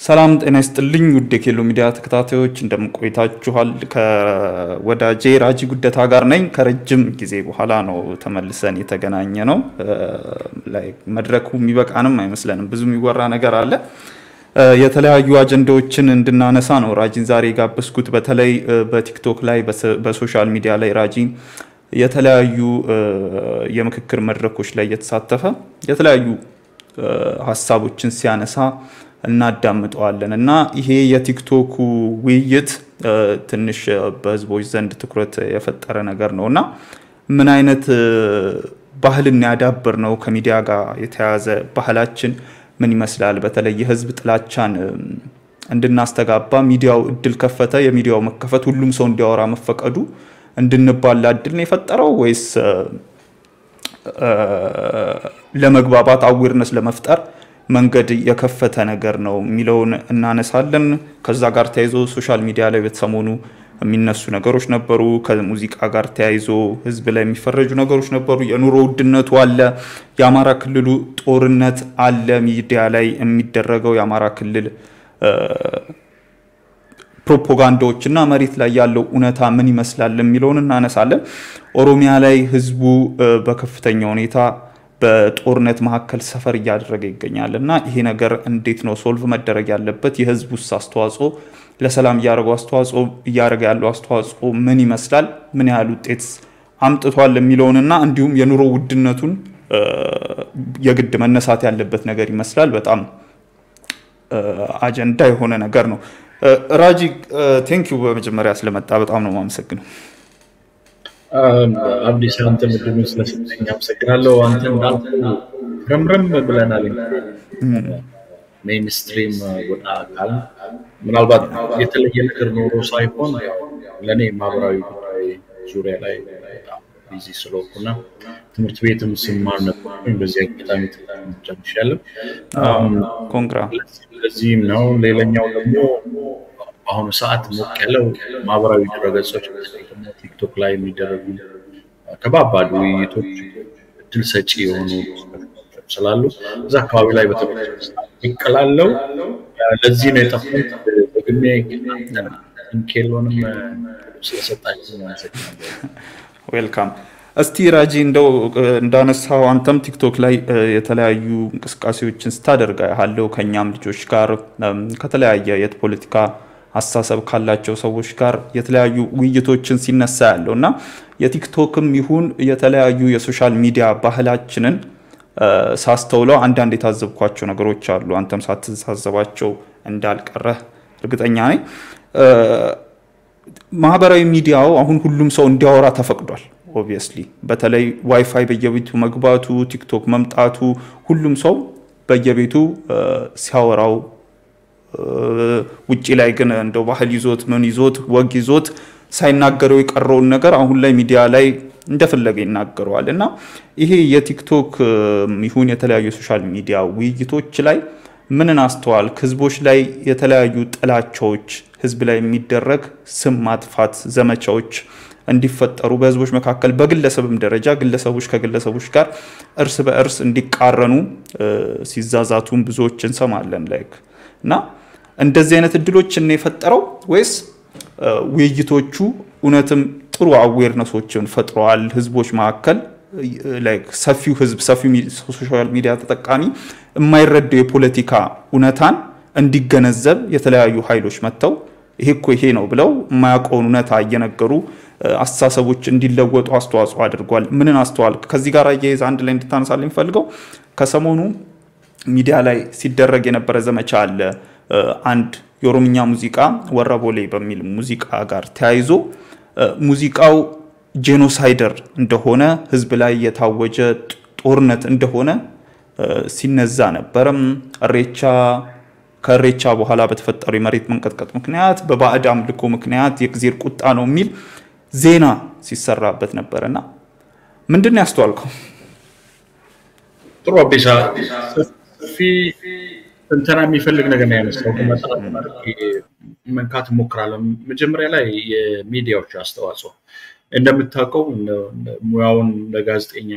ሰላም ጤና ይስጥልኝ ውድ የኬሎ ሚዲያ ተከታታዮች እንደምቆይታችኋል። ከወዳጄ ራጂ ጉደታ ጋር ነኝ። ከረጅም ጊዜ በኋላ ነው ተመልሰን የተገናኘ ነው። መድረኩ የሚበቃንም አይመስለንም። ብዙ የሚወራ ነገር አለ። የተለያዩ አጀንዳዎችን እንድናነሳ ነው ራጂን ዛሬ የጋበዝኩት። በተለይ በቲክቶክ ላይ በሶሻል ሚዲያ ላይ ራጂ የተለያዩ የምክክር መድረኮች ላይ እየተሳተፈ የተለያዩ ሀሳቦችን ሲያነሳ እናዳምጠዋለን እና ይሄ የቲክቶኩ ውይይት ትንሽ በህዝቦች ዘንድ ትኩረት የፈጠረ ነገር ነው እና ምን አይነት ባህልን ያዳብር ነው ከሚዲያ ጋር የተያያዘ ባህላችን ምን ይመስላል? በተለይ የህዝብ ጥላቻን እንድናስተጋባ ሚዲያው እድል ከፈተ። የሚዲያው መከፈት ሁሉም ሰው እንዲያወራ መፈቀዱ እንድንባላ እድል ነው የፈጠረው ወይስ ለመግባባት አዌርነስ ለመፍጠር መንገድ የከፈተ ነገር ነው የሚለውን እናነሳለን። ከዛ ጋር ተያይዞ ሶሻል ሚዲያ ላይ በተሰሞኑ የሚነሱ ነገሮች ነበሩ። ከሙዚቃ ጋር ተያይዞ ህዝብ ላይ የሚፈረጁ ነገሮች ነበሩ። የኑሮ ውድነቱ አለ። የአማራ ክልሉ ጦርነት አለ። ሚዲያ ላይ የሚደረገው የአማራ ክልል ፕሮፓጋንዳዎች እና መሬት ላይ ያለው እውነታ ምን ይመስላል የሚለውን እናነሳለን። ኦሮሚያ ላይ ህዝቡ በከፍተኛ ሁኔታ በጦርነት መካከል ሰፈር እያደረገ ይገኛል እና ይሄ ነገር እንዴት ነው ሶልቭ መደረግ ያለበት? የህዝብ ውስጥ አስተዋጽኦ ለሰላም እያደረገው አስተዋጽኦ እያደረገ ያለው አስተዋጽኦ ምን ይመስላል? ምን ያህል ውጤት አምጥቷል የሚለውንና እንዲሁም የኑሮ ውድነቱን የግድ መነሳት ያለበት ነገር ይመስላል። በጣም አጀንዳ የሆነ ነገር ነው። ራጂ ቴንኪዩ በመጀመሪያ ስለመጣ በጣም ነው የማመሰግነው። አብዲስ አንተ ምድኑ ስለሰጠኝ አመሰግናለሁ። አንተ እንዳልኩ ረምረም ብለናል። ሜይንስትሪም ወጣ አካል ምናልባት የተለየ ነገር ኖሮ ሳይሆን ለእኔ ማህበራዊ ጉዳይ ዙሪያ ላይ በጣም ቢዚ ስለሆንኩና ትምህርት ቤትም ስማር ነበርኩኝ። በዚህ አጋጣሚ ጨርሻለሁ። ኮንግራ ለዚህም ነው። ሌላኛው ደግሞ በአሁኑ ሰዓት ሞቅ ያለው ማህበራዊ ድረገጾች ቲክቶክ ላይ የሚደረጉ ከባባድ ውይይቶች እድል ሰጪ የሆኑ ስላሉ እዛ አካባቢ ላይ ይቀላለው። ለዚህ ነው የጠፉት። በግሜ ኬሎንም ስለሰጣችሁ ዌልካም። እስቲ ራጂ እንደው እንዳነሳው አንተም ቲክቶክ ላይ የተለያዩ እንቅስቃሴዎችን ስታደርጋ ያለው ከእኛም ልጆች ጋር ከተለያየ የፖለቲካ አስተሳሰብ ካላቸው ሰዎች ጋር የተለያዩ ውይይቶችን ሲነሳ ያለው እና የቲክቶክም ይሁን የተለያዩ የሶሻል ሚዲያ ባህላችንን ሳስተውለው አንዳንድ የታዘብኳቸው ነገሮች አሉ። አንተም ሳትታዘባቸው እንዳልቀረህ እርግጠኛ ነኝ። ማህበራዊ ሚዲያው አሁን ሁሉም ሰው እንዲያወራ ተፈቅዷል። ኦብቪየስሊ በተለይ ዋይፋይ በየቤቱ መግባቱ፣ ቲክቶክ መምጣቱ ሁሉም ሰው በየቤቱ ሲያወራው ውጭ ላይ ግን እንደው ባህል ይዞት ምን ይዞት ወግ ይዞት ሳይናገረው የቀረውን ነገር አሁን ላይ ሚዲያ ላይ እንደፈለገ ይናገረዋል እና ይሄ የቲክቶክ ይሁን የተለያዩ የሶሻል ሚዲያ ውይይቶች ላይ ምንን አስተዋልክ? ህዝቦች ላይ የተለያዩ ጥላቻዎች፣ ህዝብ ላይ የሚደረግ ስም ማጥፋት ዘመቻዎች እንዲፈጠሩ በህዝቦች መካከል በግለሰብም ደረጃ ግለሰቦች ከግለሰቦች ጋር እርስ በእርስ እንዲቃረኑ ሲዛዛቱን ብዙዎች እንሰማለን ላይክ እና እንደዚህ አይነት እድሎችን የፈጠረው ወይስ ውይይቶቹ እውነትም ጥሩ አዌርነሶችን ፈጥረዋል? ህዝቦች መካከል ሰፊው ህዝብ ሰፊው ሶሻል ሚዲያ ተጠቃሚ የማይረዳው የፖለቲካ እውነታን እንዲገነዘብ የተለያዩ ኃይሎች መጥተው ይሄ እኮ ይሄ ነው ብለው የማያውቀውን እውነታ እየነገሩ አስተሳሰቦች እንዲለወጡ አስተዋጽኦ አድርጓል። ምንን አስተዋል? ከዚህ ጋር አያይዘ አንድ ላይ እንድታነሳል የሚፈልገው ከሰሞኑ ሚዲያ ላይ ሲደረግ የነበረ ዘመቻ አለ። አንድ የኦሮምኛ ሙዚቃ ወረቦሌ በሚል ሙዚቃ ጋር ተያይዞ ሙዚቃው ጄኖሳይደር እንደሆነ ህዝብ ላይ የታወጀ ጦርነት እንደሆነ ሲነዛ ነበረም። እሬቻ ከእሬቻ በኋላ በተፈጠሩ የመሬት መንቀጥቀጥ ምክንያት በባዕድ አምልኮ ምክንያት የእግዚአብሔር ቁጣ ነው የሚል ዜና ሲሰራበት ነበር እና ምንድን ነው ያስተዋልከው? ጥሩ አቤሳ ሰፊ ትንተና የሚፈልግ ነገር ነው ያነሳው። መንካት እሞክራለሁ። መጀመሪያ ላይ የሚዲያዎች አስተዋጽኦ እንደምታውቀው ሙያውን እንደ ጋዜጠኛ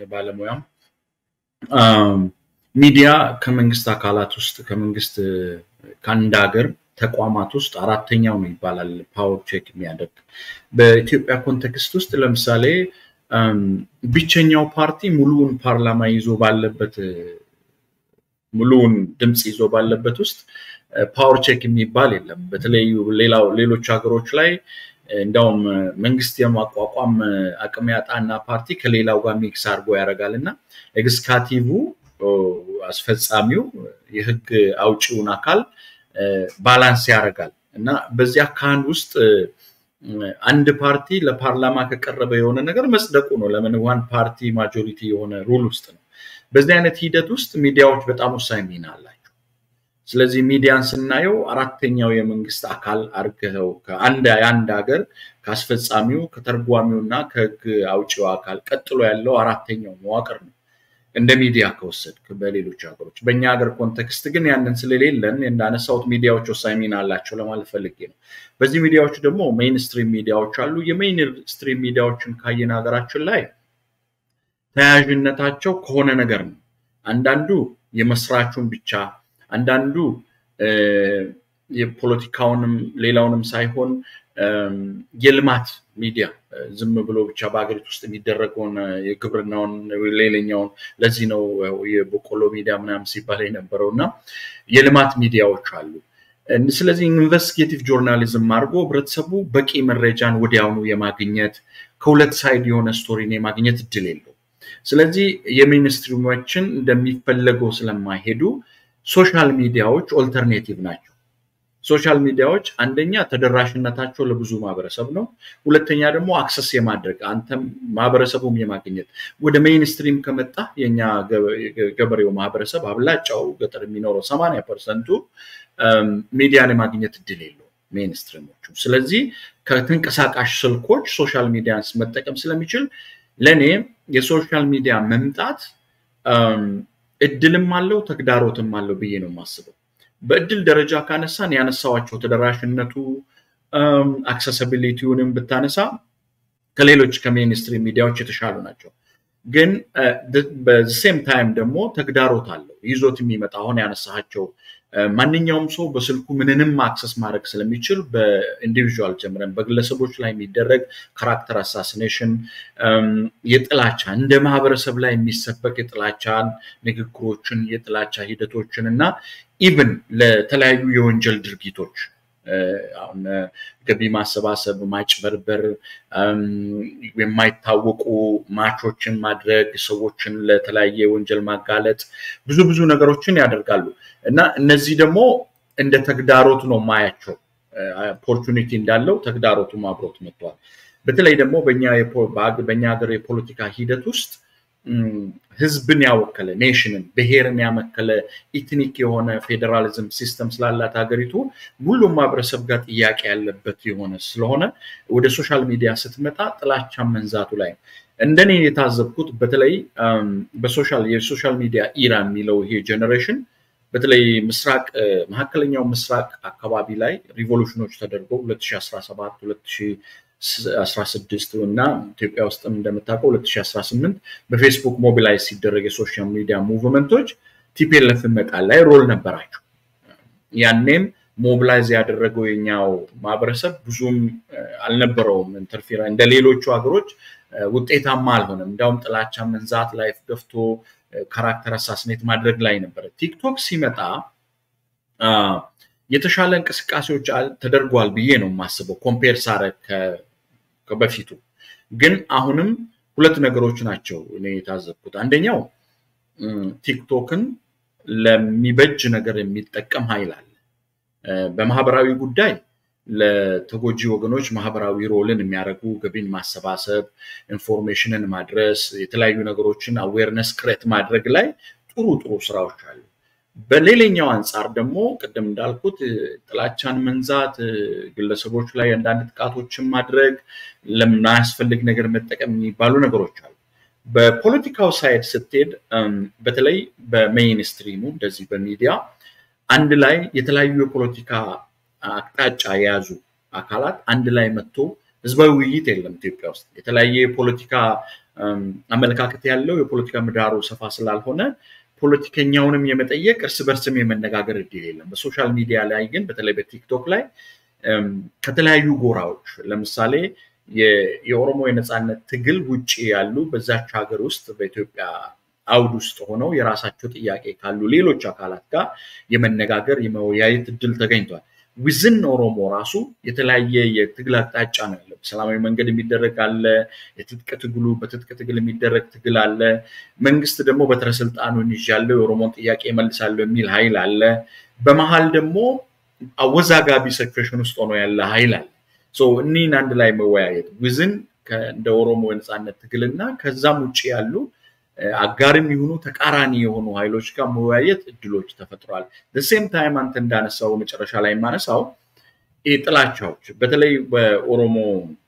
ባለሙያም ሚዲያ ከመንግስት አካላት ውስጥ ከመንግስት ከአንድ ሀገር ተቋማት ውስጥ አራተኛው ነው ይባላል ፓወር ቼክ የሚያደርግ። በኢትዮጵያ ኮንቴክስት ውስጥ ለምሳሌ ብቸኛው ፓርቲ ሙሉውን ፓርላማ ይዞ ባለበት ሙሉውን ድምፅ ይዞ ባለበት ውስጥ ፓወር ቼክ የሚባል የለም። በተለዩ ሌሎች ሀገሮች ላይ እንዲያውም መንግስት የማቋቋም አቅም ያጣና ፓርቲ ከሌላው ጋር ሚክስ አድርጎ ያደርጋል እና ኤግስካቲቭ አስፈጻሚው የህግ አውጪውን አካል ባላንስ ያደርጋል እና በዚህ አካህን ውስጥ አንድ ፓርቲ ለፓርላማ ከቀረበ የሆነ ነገር መጽደቁ ነው። ለምን ዋን ፓርቲ ማጆሪቲ የሆነ ሩል ውስጥ ነው። በዚህ አይነት ሂደት ውስጥ ሚዲያዎች በጣም ወሳኝ ሚና አላቸው። ስለዚህ ሚዲያን ስናየው አራተኛው የመንግስት አካል አድርገው ከአንድ የአንድ ሀገር ከአስፈጻሚው ከተርጓሚው እና ከህግ አውጪው አካል ቀጥሎ ያለው አራተኛው መዋቅር ነው እንደ ሚዲያ ከወሰድክ በሌሎች ሀገሮች። በእኛ ሀገር ኮንቴክስት ግን ያንን ስለሌለን እንዳነሳሁት ሚዲያዎች ወሳኝ ሚና አላቸው ለማለት ፈልጌ ነው። በዚህ ሚዲያዎች ደግሞ ሜይንስትሪም ሚዲያዎች አሉ። የሜይንስትሪም ሚዲያዎችን ካየን ሀገራችን ላይ ተያያዥነታቸው ከሆነ ነገር ነው። አንዳንዱ የመስራቹን ብቻ አንዳንዱ የፖለቲካውንም ሌላውንም ሳይሆን የልማት ሚዲያ ዝም ብሎ ብቻ በሀገሪቱ ውስጥ የሚደረገውን የግብርናውን ሌላኛውን ለዚህ ነው የበቆሎ ሚዲያ ምናምን ሲባል የነበረው እና የልማት ሚዲያዎች አሉ። ስለዚህ ኢንቨስቲጌቲቭ ጆርናሊዝም አድርጎ ህብረተሰቡ በቂ መረጃን ወዲያውኑ የማግኘት ከሁለት ሳይድ የሆነ ስቶሪን የማግኘት እድል የለው። ስለዚህ የሚኒስትሪዎችን እንደሚፈለገው ስለማይሄዱ ሶሻል ሚዲያዎች ኦልተርኔቲቭ ናቸው። ሶሻል ሚዲያዎች አንደኛ ተደራሽነታቸው ለብዙ ማህበረሰብ ነው። ሁለተኛ ደግሞ አክሰስ የማድረግ አንተም ማህበረሰቡም የማግኘት ወደ ሜይንስትሪም ከመጣ የኛ ገበሬው ማህበረሰብ አብላጫው ገጠር የሚኖረው ሰማንያ ፐርሰንቱ ሚዲያን የማግኘት እድል የለው ሜይንስትሪሞቹ። ስለዚህ ከተንቀሳቃሽ ስልኮች ሶሻል ሚዲያን መጠቀም ስለሚችል ለእኔ የሶሻል ሚዲያ መምጣት እድልም አለው ተግዳሮትም አለው ብዬ ነው የማስበው። በእድል ደረጃ ካነሳን ያነሳዋቸው ተደራሽነቱ አክሰሲቢሊቲውንም ብታነሳ ከሌሎች ከሜንስትሪም ሚዲያዎች የተሻሉ ናቸው። ግን በሴም ታይም ደግሞ ተግዳሮት አለው ይዞት የሚመጣ አሁን ያነሳቸው ማንኛውም ሰው በስልኩ ምንንም አክሰስ ማድረግ ስለሚችል በኢንዲቪዥዋል ጀምረን በግለሰቦች ላይ የሚደረግ ካራክተር አሳሲኔሽን፣ የጥላቻ እንደ ማህበረሰብ ላይ የሚሰበክ የጥላቻን ንግግሮችን፣ የጥላቻ ሂደቶችን እና ኢቭን ለተለያዩ የወንጀል ድርጊቶች አሁን ገቢ ማሰባሰብ፣ ማጭበርበር፣ የማይታወቁ ማቾችን ማድረግ፣ ሰዎችን ለተለያየ ወንጀል ማጋለጥ፣ ብዙ ብዙ ነገሮችን ያደርጋሉ እና እነዚህ ደግሞ እንደ ተግዳሮት ነው ማያቸው። ኦፖርቹኒቲ እንዳለው ተግዳሮቱም አብሮት መጥቷል። በተለይ ደግሞ በኛ ሀገር የፖለቲካ ሂደት ውስጥ ህዝብን ያወከለ ኔሽንን ብሔርን ያመከለ ኢትኒክ የሆነ ፌዴራሊዝም ሲስተም ስላላት ሀገሪቱ ሁሉም ማህበረሰብ ጋር ጥያቄ ያለበት የሆነ ስለሆነ ወደ ሶሻል ሚዲያ ስትመጣ ጥላቻ መንዛቱ ላይ እንደኔ የታዘብኩት በተለይ በሶሻል የሶሻል ሚዲያ ኢራ የሚለው ይሄ ጀኔሬሽን በተለይ ምስራቅ መካከለኛው ምስራቅ አካባቢ ላይ ሪቮሉሽኖች ተደርገው 2017 2016 እና ኢትዮጵያ ውስጥም እንደምታውቀው 2018 በፌስቡክ ሞቢላይዝ ሲደረግ የሶሻል ሚዲያ ሙቭመንቶች ቲፒኤልኤፍ መጣል ላይ ሮል ነበራቸው። ያኔም ሞቢላይዝ ያደረገው የኛው ማህበረሰብ ብዙም አልነበረውም። ኢንተርፌራ እንደ ሌሎቹ ሀገሮች ውጤታማ አልሆነም። እንዲያውም ጥላቻ መንዛት ላይ ገፍቶ ካራክተር አሳስኔት ማድረግ ላይ ነበረ። ቲክቶክ ሲመጣ የተሻለ እንቅስቃሴዎች ተደርጓል ብዬ ነው የማስበው ኮምፔር ሳረግ በፊቱ። ግን አሁንም ሁለት ነገሮች ናቸው እኔ የታዘብኩት። አንደኛው ቲክቶክን ለሚበጅ ነገር የሚጠቀም ኃይል አለ። በማህበራዊ ጉዳይ ለተጎጂ ወገኖች ማህበራዊ ሮልን የሚያደርጉ ገቢን ማሰባሰብ፣ ኢንፎርሜሽንን ማድረስ፣ የተለያዩ ነገሮችን አዌርነስ ክሬት ማድረግ ላይ ጥሩ ጥሩ ስራዎች አሉ። በሌላኛው አንጻር ደግሞ ቅድም እንዳልኩት ጥላቻን መንዛት፣ ግለሰቦች ላይ አንዳንድ ጥቃቶችን ማድረግ፣ ለማያስፈልግ ነገር መጠቀም የሚባሉ ነገሮች አሉ። በፖለቲካው ሳይድ ስትሄድ በተለይ በሜይንስትሪሙ እንደዚህ በሚዲያ አንድ ላይ የተለያዩ የፖለቲካ አቅጣጫ የያዙ አካላት አንድ ላይ መጥቶ ህዝባዊ ውይይት የለም ኢትዮጵያ ውስጥ የተለያየ የፖለቲካ አመለካከት ያለው የፖለቲካ ምህዳሩ ሰፋ ስላልሆነ ፖለቲከኛውንም የመጠየቅ እርስ በርስም የመነጋገር እድል የለም። በሶሻል ሚዲያ ላይ ግን በተለይ በቲክቶክ ላይ ከተለያዩ ጎራዎች ለምሳሌ የኦሮሞ የነፃነት ትግል ውጭ ያሉ በዛች ሀገር ውስጥ በኢትዮጵያ አውድ ውስጥ ሆነው የራሳቸው ጥያቄ ካሉ ሌሎች አካላት ጋር የመነጋገር የመወያየት እድል ተገኝቷል። ዊዝን ኦሮሞ ራሱ የተለያየ የትግል አቅጣጫ ነው ያለው። በሰላማዊ መንገድ የሚደረግ አለ። የትጥቅ ትግሉ በትጥቅ ትግል የሚደረግ ትግል አለ። መንግስት ደግሞ በትረ ስልጣኑን ይዣለሁ የኦሮሞን ጥያቄ መልሳለሁ የሚል ኃይል አለ። በመሀል ደግሞ አወዛጋቢ ሲቹዌሽን ውስጥ ሆኖ ያለ ኃይል አለ። እኒህን አንድ ላይ መወያየት ዊዝን እንደ ኦሮሞ የነፃነት ትግልና ከዛም ውጭ ያሉ አጋርም የሆኑ ተቃራኒ የሆኑ ኃይሎች ጋር መወያየት እድሎች ተፈጥረዋል። ሴም ታይም አንተ እንዳነሳው መጨረሻ ላይ የማነሳው ጥላቻዎች በተለይ በኦሮሞ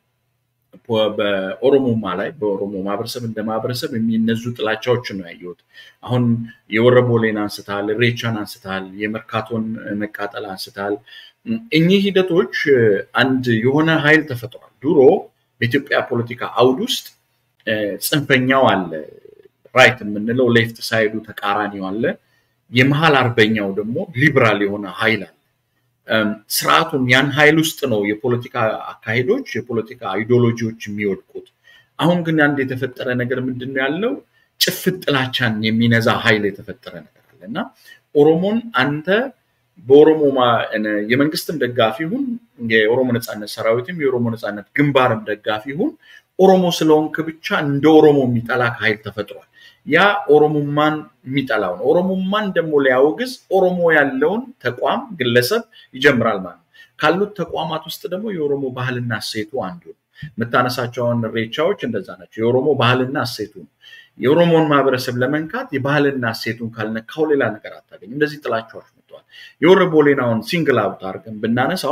በኦሮሞማ ላይ በኦሮሞ ማህበረሰብ እንደ ማህበረሰብ የሚነዙ ጥላቻዎችን ነው ያየሁት። አሁን የወረቦሌን አንስታል፣ ሬቻን አንስታል፣ የመርካቶን መቃጠል አንስታል። እኚህ ሂደቶች አንድ የሆነ ኃይል ተፈጥሯል። ድሮ በኢትዮጵያ ፖለቲካ አውድ ውስጥ ጽንፈኛው አለ ራይት የምንለው ሌፍት ሳይዱ ተቃራኒው አለ። የመሀል አርበኛው ደግሞ ሊብራል የሆነ ኃይል አለ። ስርዓቱን ያን ኃይል ውስጥ ነው የፖለቲካ አካሄዶች፣ የፖለቲካ አይዲዮሎጂዎች የሚወድቁት። አሁን ግን አንድ የተፈጠረ ነገር ምንድን ነው ያለው? ጭፍት ጥላቻን የሚነዛ ኃይል የተፈጠረ ነገር አለ እና ኦሮሞን አንተ በኦሮሞ የመንግስትም ደጋፊ ሁን፣ የኦሮሞ ነፃነት ሰራዊትም የኦሮሞ ነፃነት ግንባርም ደጋፊ ሁን፣ ኦሮሞ ስለሆንክ ብቻ እንደ ኦሮሞ የሚጠላ ኃይል ተፈጥሯል። ያ ኦሮሞማን የሚጠላው ነው። ኦሮሞማን ደግሞ ሊያወግዝ ኦሮሞ ያለውን ተቋም ግለሰብ ይጀምራል ማለት ነው። ካሉት ተቋማት ውስጥ ደግሞ የኦሮሞ ባህልና እሴቱ አንዱ ነው። የምታነሳቸውን ሬቻዎች እንደዛ ናቸው። የኦሮሞ ባህልና እሴቱ ነው። የኦሮሞን ማህበረሰብ ለመንካት የባህልና እሴቱን ካልነካው ሌላ ነገር አታገኝ። እንደዚህ ጥላቻዎች መጥተዋል። የወረቦሌናውን ሲንግል አውት አድርገን ብናነሳው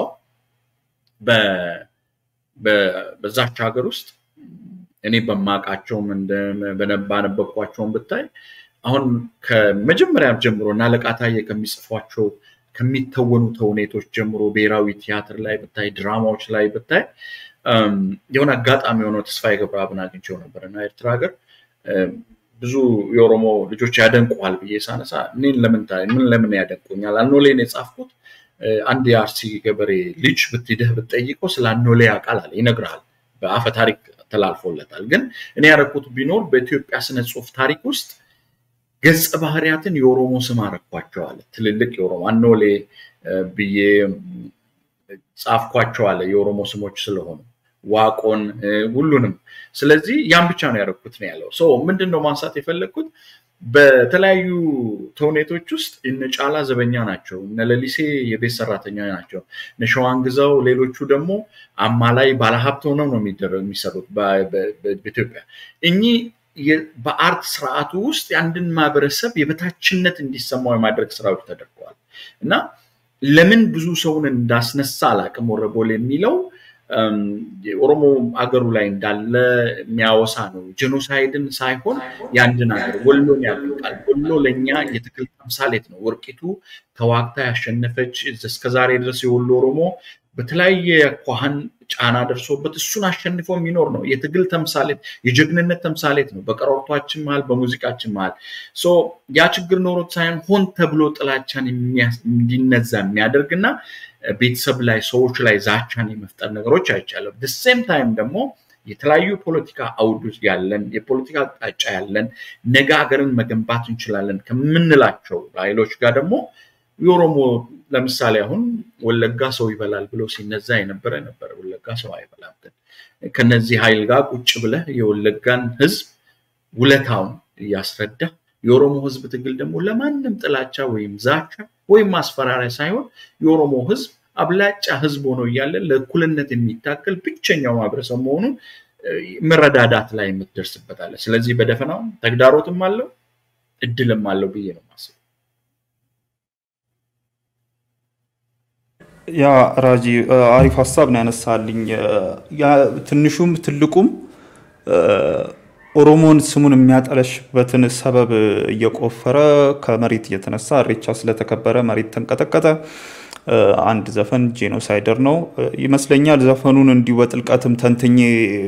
በዛች ሀገር ውስጥ እኔ በማውቃቸውም ባነበብኳቸውም ብታይ አሁን ከመጀመሪያ ጀምሮ እና አለቃ ታዬ ከሚጽፏቸው ከሚተወኑ ተውኔቶች ጀምሮ ብሔራዊ ቲያትር ላይ ብታይ፣ ድራማዎች ላይ ብታይ የሆነ አጋጣሚ የሆነው ተስፋዬ ገብረአብን አግኝቼው ነበር እና ኤርትራ ሀገር ብዙ የኦሮሞ ልጆች ያደንቁሃል ብዬ ሳነሳ እኔን ለምን ምን ለምን ያደንቁኛል? አኖሌን የጻፍኩት አንድ የአርሲ ገበሬ ልጅ ብትሄደህ ብትጠይቀው ስለ አኖሌ ያውቃል አለ ይነግርሃል። በአፈ ታሪክ ተላልፎለታል። ግን እኔ ያደረኩት ቢኖር በኢትዮጵያ ስነ ጽሁፍ ታሪክ ውስጥ ገጸ ባህሪያትን የኦሮሞ ስም አረኳቸዋለ። ትልልቅ የኦሮሞ አኖሌ ብዬ ጻፍኳቸዋለ የኦሮሞ ስሞች ስለሆኑ ዋቆን ሁሉንም። ስለዚህ ያን ብቻ ነው ያደረኩት ነው ያለው። ሰው ምንድን ነው ማንሳት የፈለግኩት በተለያዩ ተውኔቶች ውስጥ እነ ጫላ ዘበኛ ናቸው፣ እነ ለሊሴ የቤት ሰራተኛ ናቸው፣ እነ ሸዋን ግዛው፣ ሌሎቹ ደግሞ አማላይ ባለሀብት ሆነው ነው የሚሰሩት በኢትዮጵያ። እኚህ በአርት ስርዓቱ ውስጥ የአንድን ማህበረሰብ የበታችነት እንዲሰማው የማድረግ ስራዎች ተደርገዋል እና ለምን ብዙ ሰውን እንዳስነሳ አላቅም ወረቦል የሚለው የኦሮሞ አገሩ ላይ እንዳለ የሚያወሳ ነው። ጄኖሳይድን ሳይሆን የአንድን ሀገር ወሎን ያደንቃል። ወሎ ለእኛ የትግል ተምሳሌት ነው። ወርቂቱ ተዋግታ ያሸነፈች እስከዛሬ ድረስ የወሎ ኦሮሞ በተለያየ ኳህን ጫና ደርሶበት እሱን አሸንፎ የሚኖር ነው። የትግል ተምሳሌት፣ የጀግንነት ተምሳሌት ነው። በቀረርቷችን መሀል፣ በሙዚቃችን መሀል ያ ችግር ኖሮት ሳይሆን ሆን ተብሎ ጥላቻን እንዲነዛ የሚያደርግና ቤተሰብ ላይ ሰዎች ላይ ዛቻን የመፍጠር ነገሮች አይቻለም። ሴም ታይም ደግሞ የተለያዩ ፖለቲካ አውድ ያለን የፖለቲካ አቅጣጫ ያለን ነገ ሀገርን መገንባት እንችላለን ከምንላቸው ኃይሎች ጋር ደግሞ የኦሮሞ ለምሳሌ አሁን ወለጋ ሰው ይበላል ብሎ ሲነዛ የነበረ ነበረ። ወለጋ ሰው አይበላም። ግን ከነዚህ ኃይል ጋር ቁጭ ብለህ የወለጋን ህዝብ ውለታውን እያስረዳ የኦሮሞ ህዝብ ትግል ደግሞ ለማንም ጥላቻ ወይም ዛቻ ወይም ማስፈራሪያ ሳይሆን የኦሮሞ ህዝብ አብላጫ ህዝብ ሆኖ እያለ ለእኩልነት የሚታገል ብቸኛው ማህበረሰብ መሆኑን መረዳዳት ላይ የምትደርስበታለ። ስለዚህ በደፈናው ተግዳሮትም አለው እድልም አለው ብዬ ነው ማስብ። ያ ራጂ አሪፍ ሀሳብ ነው ያነሳልኝ። ትንሹም ትልቁም ኦሮሞን ስሙን የሚያጠለሽበትን ሰበብ እየቆፈረ ከመሬት እየተነሳ እሬቻ ስለተከበረ መሬት ተንቀጠቀጠ። አንድ ዘፈን ጄኖሳይደር ነው ይመስለኛል። ዘፈኑን እንዲሁ በጥልቀትም ተንትኜ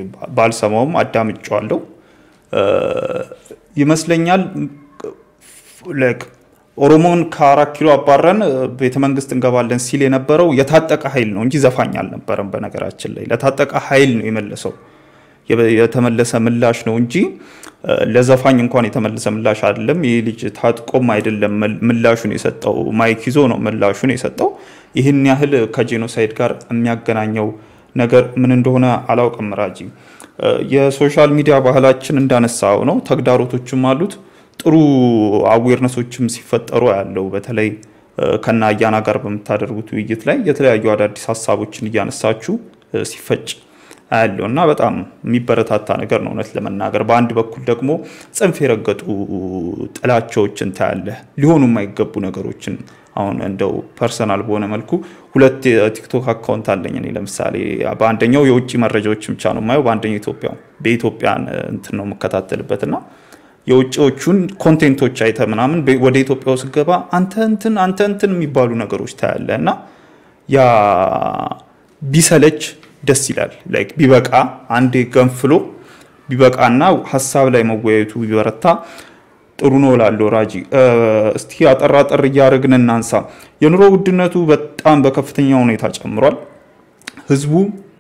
ባልሰማውም አዳምጫዋለሁ ይመስለኛል። ኦሮሞን ከአራት ኪሎ አባረን ቤተ መንግስት እንገባለን ሲል የነበረው የታጠቀ ኃይል ነው እንጂ ዘፋኝ አልነበረም። በነገራችን ላይ ለታጠቀ ኃይል ነው የመለሰው የተመለሰ ምላሽ ነው እንጂ ለዘፋኝ እንኳን የተመለሰ ምላሽ አይደለም። ይህ ልጅ ታጥቆም አይደለም ምላሹን የሰጠው፣ ማይክ ይዞ ነው ምላሹን የሰጠው። ይህን ያህል ከጄኖሳይድ ጋር የሚያገናኘው ነገር ምን እንደሆነ አላውቅም። ራጂ የሶሻል ሚዲያ ባህላችን እንዳነሳው ነው፣ ተግዳሮቶችም አሉት። ጥሩ አዌርነሶችም ሲፈጠሩ ያለው በተለይ ከና አያና ጋር በምታደርጉት ውይይት ላይ የተለያዩ አዳዲስ ሀሳቦችን እያነሳችሁ ሲፈጭ ያለው እና በጣም የሚበረታታ ነገር ነው። እውነት ለመናገር በአንድ በኩል ደግሞ ጽንፍ የረገጡ ጥላቻዎችን ታያለህ፣ ሊሆኑ የማይገቡ ነገሮችን አሁን እንደው ፐርሰናል በሆነ መልኩ ሁለት የቲክቶክ አካውንት አለኝ እኔ ለምሳሌ በአንደኛው የውጭ መረጃዎች ብቻ ነው የማየው፣ በአንደኛው ኢትዮጵያ በኢትዮጵያን እንትን ነው የምከታተልበት እና የውጭዎቹን ኮንቴንቶች አይተ ምናምን ወደ ኢትዮጵያ ውስጥ ገባ አንተ እንትን አንተ እንትን የሚባሉ ነገሮች ታያለ እና ያ ቢሰለች ደስ ይላል። ላይክ ቢበቃ አንዴ ገንፍሎ ቢበቃና ሀሳብ ላይ መወያየቱ ቢበረታ ጥሩ ነው እላለሁ። ራጂ እስቲ አጠራጠር እያደረግን እናንሳ። የኑሮ ውድነቱ በጣም በከፍተኛ ሁኔታ ጨምሯል። ህዝቡ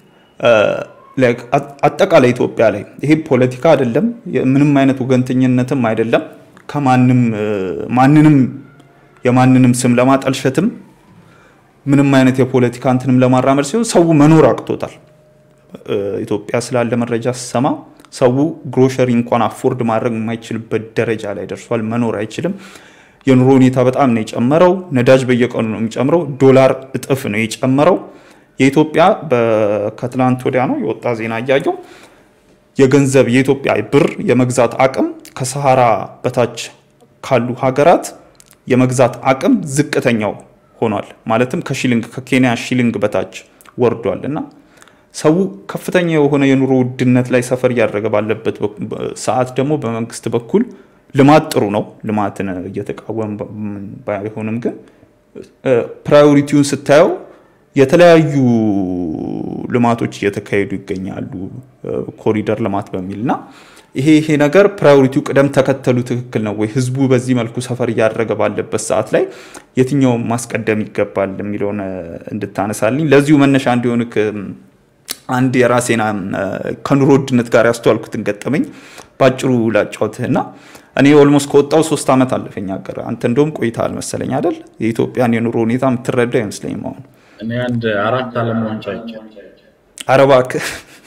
አጠቃላይ ኢትዮጵያ ላይ ይሄ ፖለቲካ አይደለም፣ ምንም አይነት ወገንተኝነትም አይደለም። ከማንም ማንንም የማንንም ስም ለማጠልሸትም ምንም አይነት የፖለቲካ እንትንም ለማራመድ ሲሆን ሰው መኖር አቅቶታል። ኢትዮጵያ ስላለ መረጃ ስሰማ ሰው ግሮሸሪ እንኳን አፎርድ ማድረግ የማይችልበት ደረጃ ላይ ደርሷል። መኖር አይችልም። የኑሮ ሁኔታ በጣም ነው የጨመረው። ነዳጅ በየቀኑ ነው የሚጨምረው። ዶላር እጥፍ ነው የጨመረው። የኢትዮጵያ ከትላንት ወዲያ ነው የወጣ ዜና እያየው የገንዘብ የኢትዮጵያ ብር የመግዛት አቅም ከሰሃራ በታች ካሉ ሀገራት የመግዛት አቅም ዝቅተኛው ሆኗል። ማለትም ከሺሊንግ ከኬንያ ሺሊንግ በታች ወርዷል እና ሰው ከፍተኛ የሆነ የኑሮ ውድነት ላይ ሰፈር እያደረገ ባለበት ሰዓት ደግሞ በመንግስት በኩል ልማት ጥሩ ነው። ልማትን እየተቃወም ባይሆንም ግን ፕራዮሪቲውን ስታየው የተለያዩ ልማቶች እየተካሄዱ ይገኛሉ። ኮሪደር ልማት በሚል እና ይሄ ይሄ ነገር ፕራዮሪቲው ቅደም ተከተሉ ትክክል ነው ወይ? ህዝቡ በዚህ መልኩ ሰፈር እያደረገ ባለበት ሰዓት ላይ የትኛውን ማስቀደም ይገባል የሚለውን እንድታነሳልኝ ለዚሁ መነሻ እንዲሆን አንድ የራሴን ከኑሮ ውድነት ጋር ያስተዋልኩትን ገጠመኝ በአጭሩ ላጫውትህና እኔ ኦልሞስት ከወጣው ሶስት ዓመት አለፈኝ ሀገር። አንተ እንደውም ቆይተሃል መሰለኝ አይደል? የኢትዮጵያን የኑሮ ሁኔታ የምትረዳ አይመስለኝም አሁን እኔ አንድ አራት ዓለም ዋንጫ አይቻል። ኧረ እባክህ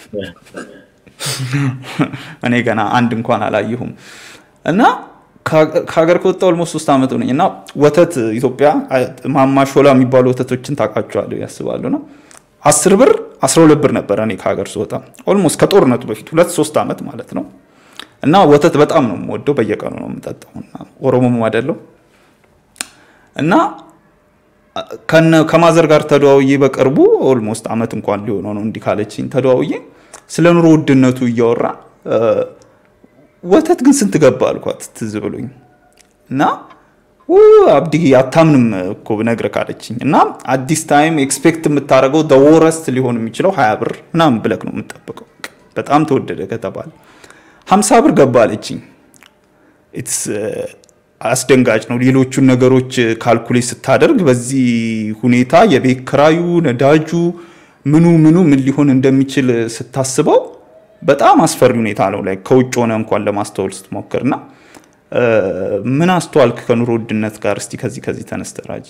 እኔ ገና አንድ እንኳን አላየሁም። እና ከሀገር ከወጣ ኦልሞስት ሶስት ዓመት ሆነኝ እና ወተት ኢትዮጵያ ማማ ሾላ የሚባሉ ወተቶችን ታውቃቸዋለሁ ያስባሉ ነው አስር ብር አስራ ሁለት ብር ነበረ እኔ ከሀገር ስወጣ ኦልሞስት ከጦርነቱ በፊት ሁለት ሶስት ዓመት ማለት ነው። እና ወተት በጣም ነው የምወደው፣ በየቀኑ ነው የምጠጣው። ኦሮሞም አይደለው እና ከማዘር ጋር ተደዋውዬ በቅርቡ ኦልሞስት ዓመት እንኳን ሊሆነው ነው እንዲህ ካለችኝ ተደዋውዬ ስለ ኑሮ ውድነቱ እያወራ ወተት ግን ስንት ገባ አልኳት ትዝ ብሎኝ እና አብዲ አታምንም እኮ ብነግርህ ካለችኝ እና አዲስ ታይም ኤክስፔክት የምታደርገው ደወረስት ሊሆን የሚችለው ሀያ ብር ምናምን ብለክ ነው የምጠብቀው። በጣም ተወደደ ከተባለ ሀምሳ ብር ገባ አለችኝ። ኢትስ አስደንጋጭ ነው። ሌሎቹን ነገሮች ካልኩሌት ስታደርግ በዚህ ሁኔታ የቤት ክራዩ፣ ነዳጁ፣ ምኑ ምኑ ምን ሊሆን እንደሚችል ስታስበው በጣም አስፈሪ ሁኔታ ነው። ላይ ከውጭ ሆነ እንኳን ለማስተዋል ስትሞክርና ምን አስተዋልክ ከኑሮ ውድነት ጋር? እስቲ ከዚህ ከዚህ ተነስተህ ራጂ።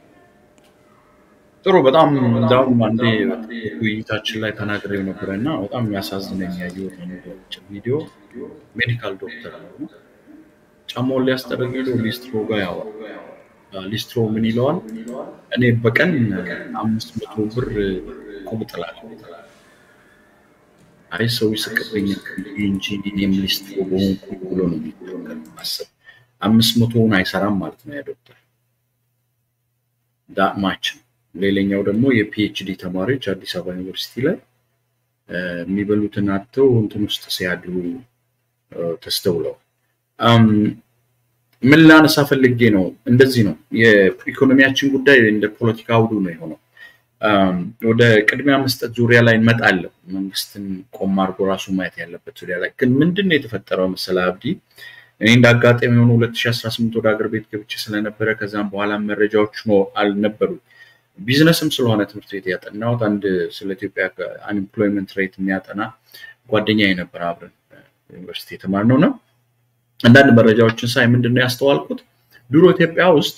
ጥሩ በጣም እንዳውም አንዴ ውይይታችን ላይ ተናግሬው ነበረ እና በጣም የሚያሳዝነኝ ያየሁት ቪዲዮ ሜዲካል ዶክተር ነው ጫማውን ሊያስጠርግ ሄዶ ሊስትሮ ጋር ያወራል። ሊስትሮ ምን ይለዋል? እኔ በቀን አምስት መቶ ብር ቁብ እጥላለሁ። አይ ሰው ይስቅብኝ እንጂ እኔም ሊስትሮ በሆንኩ ብሎ ነው ማሰብ። አምስት መቶውን አይሰራም ማለት ነው ያ ዶክተር ዳማች ነው። ሌላኛው ደግሞ የፒኤችዲ ተማሪዎች አዲስ አበባ ዩኒቨርሲቲ ላይ የሚበሉትን አጥተው እንትን ውስጥ ሲያድሩ ተስተውለው ምን ላነሳ ፈልጌ ነው፣ እንደዚህ ነው የኢኮኖሚያችን ጉዳይ እንደ ፖለቲካ አውዱ ነው የሆነው። ወደ ቅድሚያ መስጠት ዙሪያ ላይ እንመጣለን። መንግስትን ቆም አድርጎ ራሱ ማየት ያለበት ዙሪያ ላይ ግን ምንድን ነው የተፈጠረው መሰለ አብዲ፣ እኔ እንደ አጋጣሚ የሆኑ 2018 ወደ ሀገር ቤት ገብቼ ስለነበረ ከዛም በኋላ መረጃዎች አልነበሩ ቢዝነስም ስለሆነ ትምህርት ቤት ያጠናሁት አንድ ስለ ኢትዮጵያ አንኤምፕሎይመንት ሬት የሚያጠና ጓደኛ የነበረ አብረን ዩኒቨርሲቲ የተማርነው ነው። አንዳንድ መረጃዎችን ሳይ ምንድነው ያስተዋልኩት ድሮ ኢትዮጵያ ውስጥ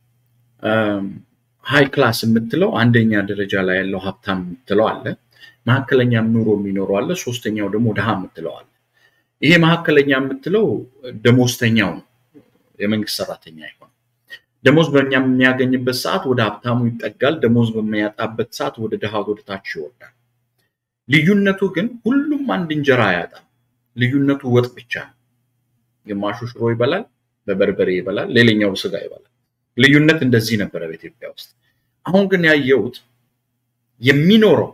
ሃይ ክላስ የምትለው አንደኛ ደረጃ ላይ ያለው ሀብታም የምትለው አለ። መካከለኛም ኑሮ የሚኖረው አለ። ሶስተኛው ደግሞ ድሃ የምትለው አለ። ይሄ መካከለኛ የምትለው ደሞዝተኛው ነው፣ የመንግስት ሰራተኛ አይሆን። ደሞዝ በእኛ የሚያገኝበት ሰዓት ወደ ሀብታሙ ይጠጋል። ደሞዝ በሚያጣበት ሰዓት ወደ ድሃ ወደ ታች ይወርዳል። ልዩነቱ ግን ሁሉም አንድ እንጀራ አያጣም። ልዩነቱ ወጥ ብቻ ነው። ግማሹ ሽሮ ይበላል፣ በበርበሬ ይበላል፣ ሌላኛው ስጋ ይበላል። ልዩነት እንደዚህ ነበረ በኢትዮጵያ ውስጥ። አሁን ግን ያየሁት የሚኖረው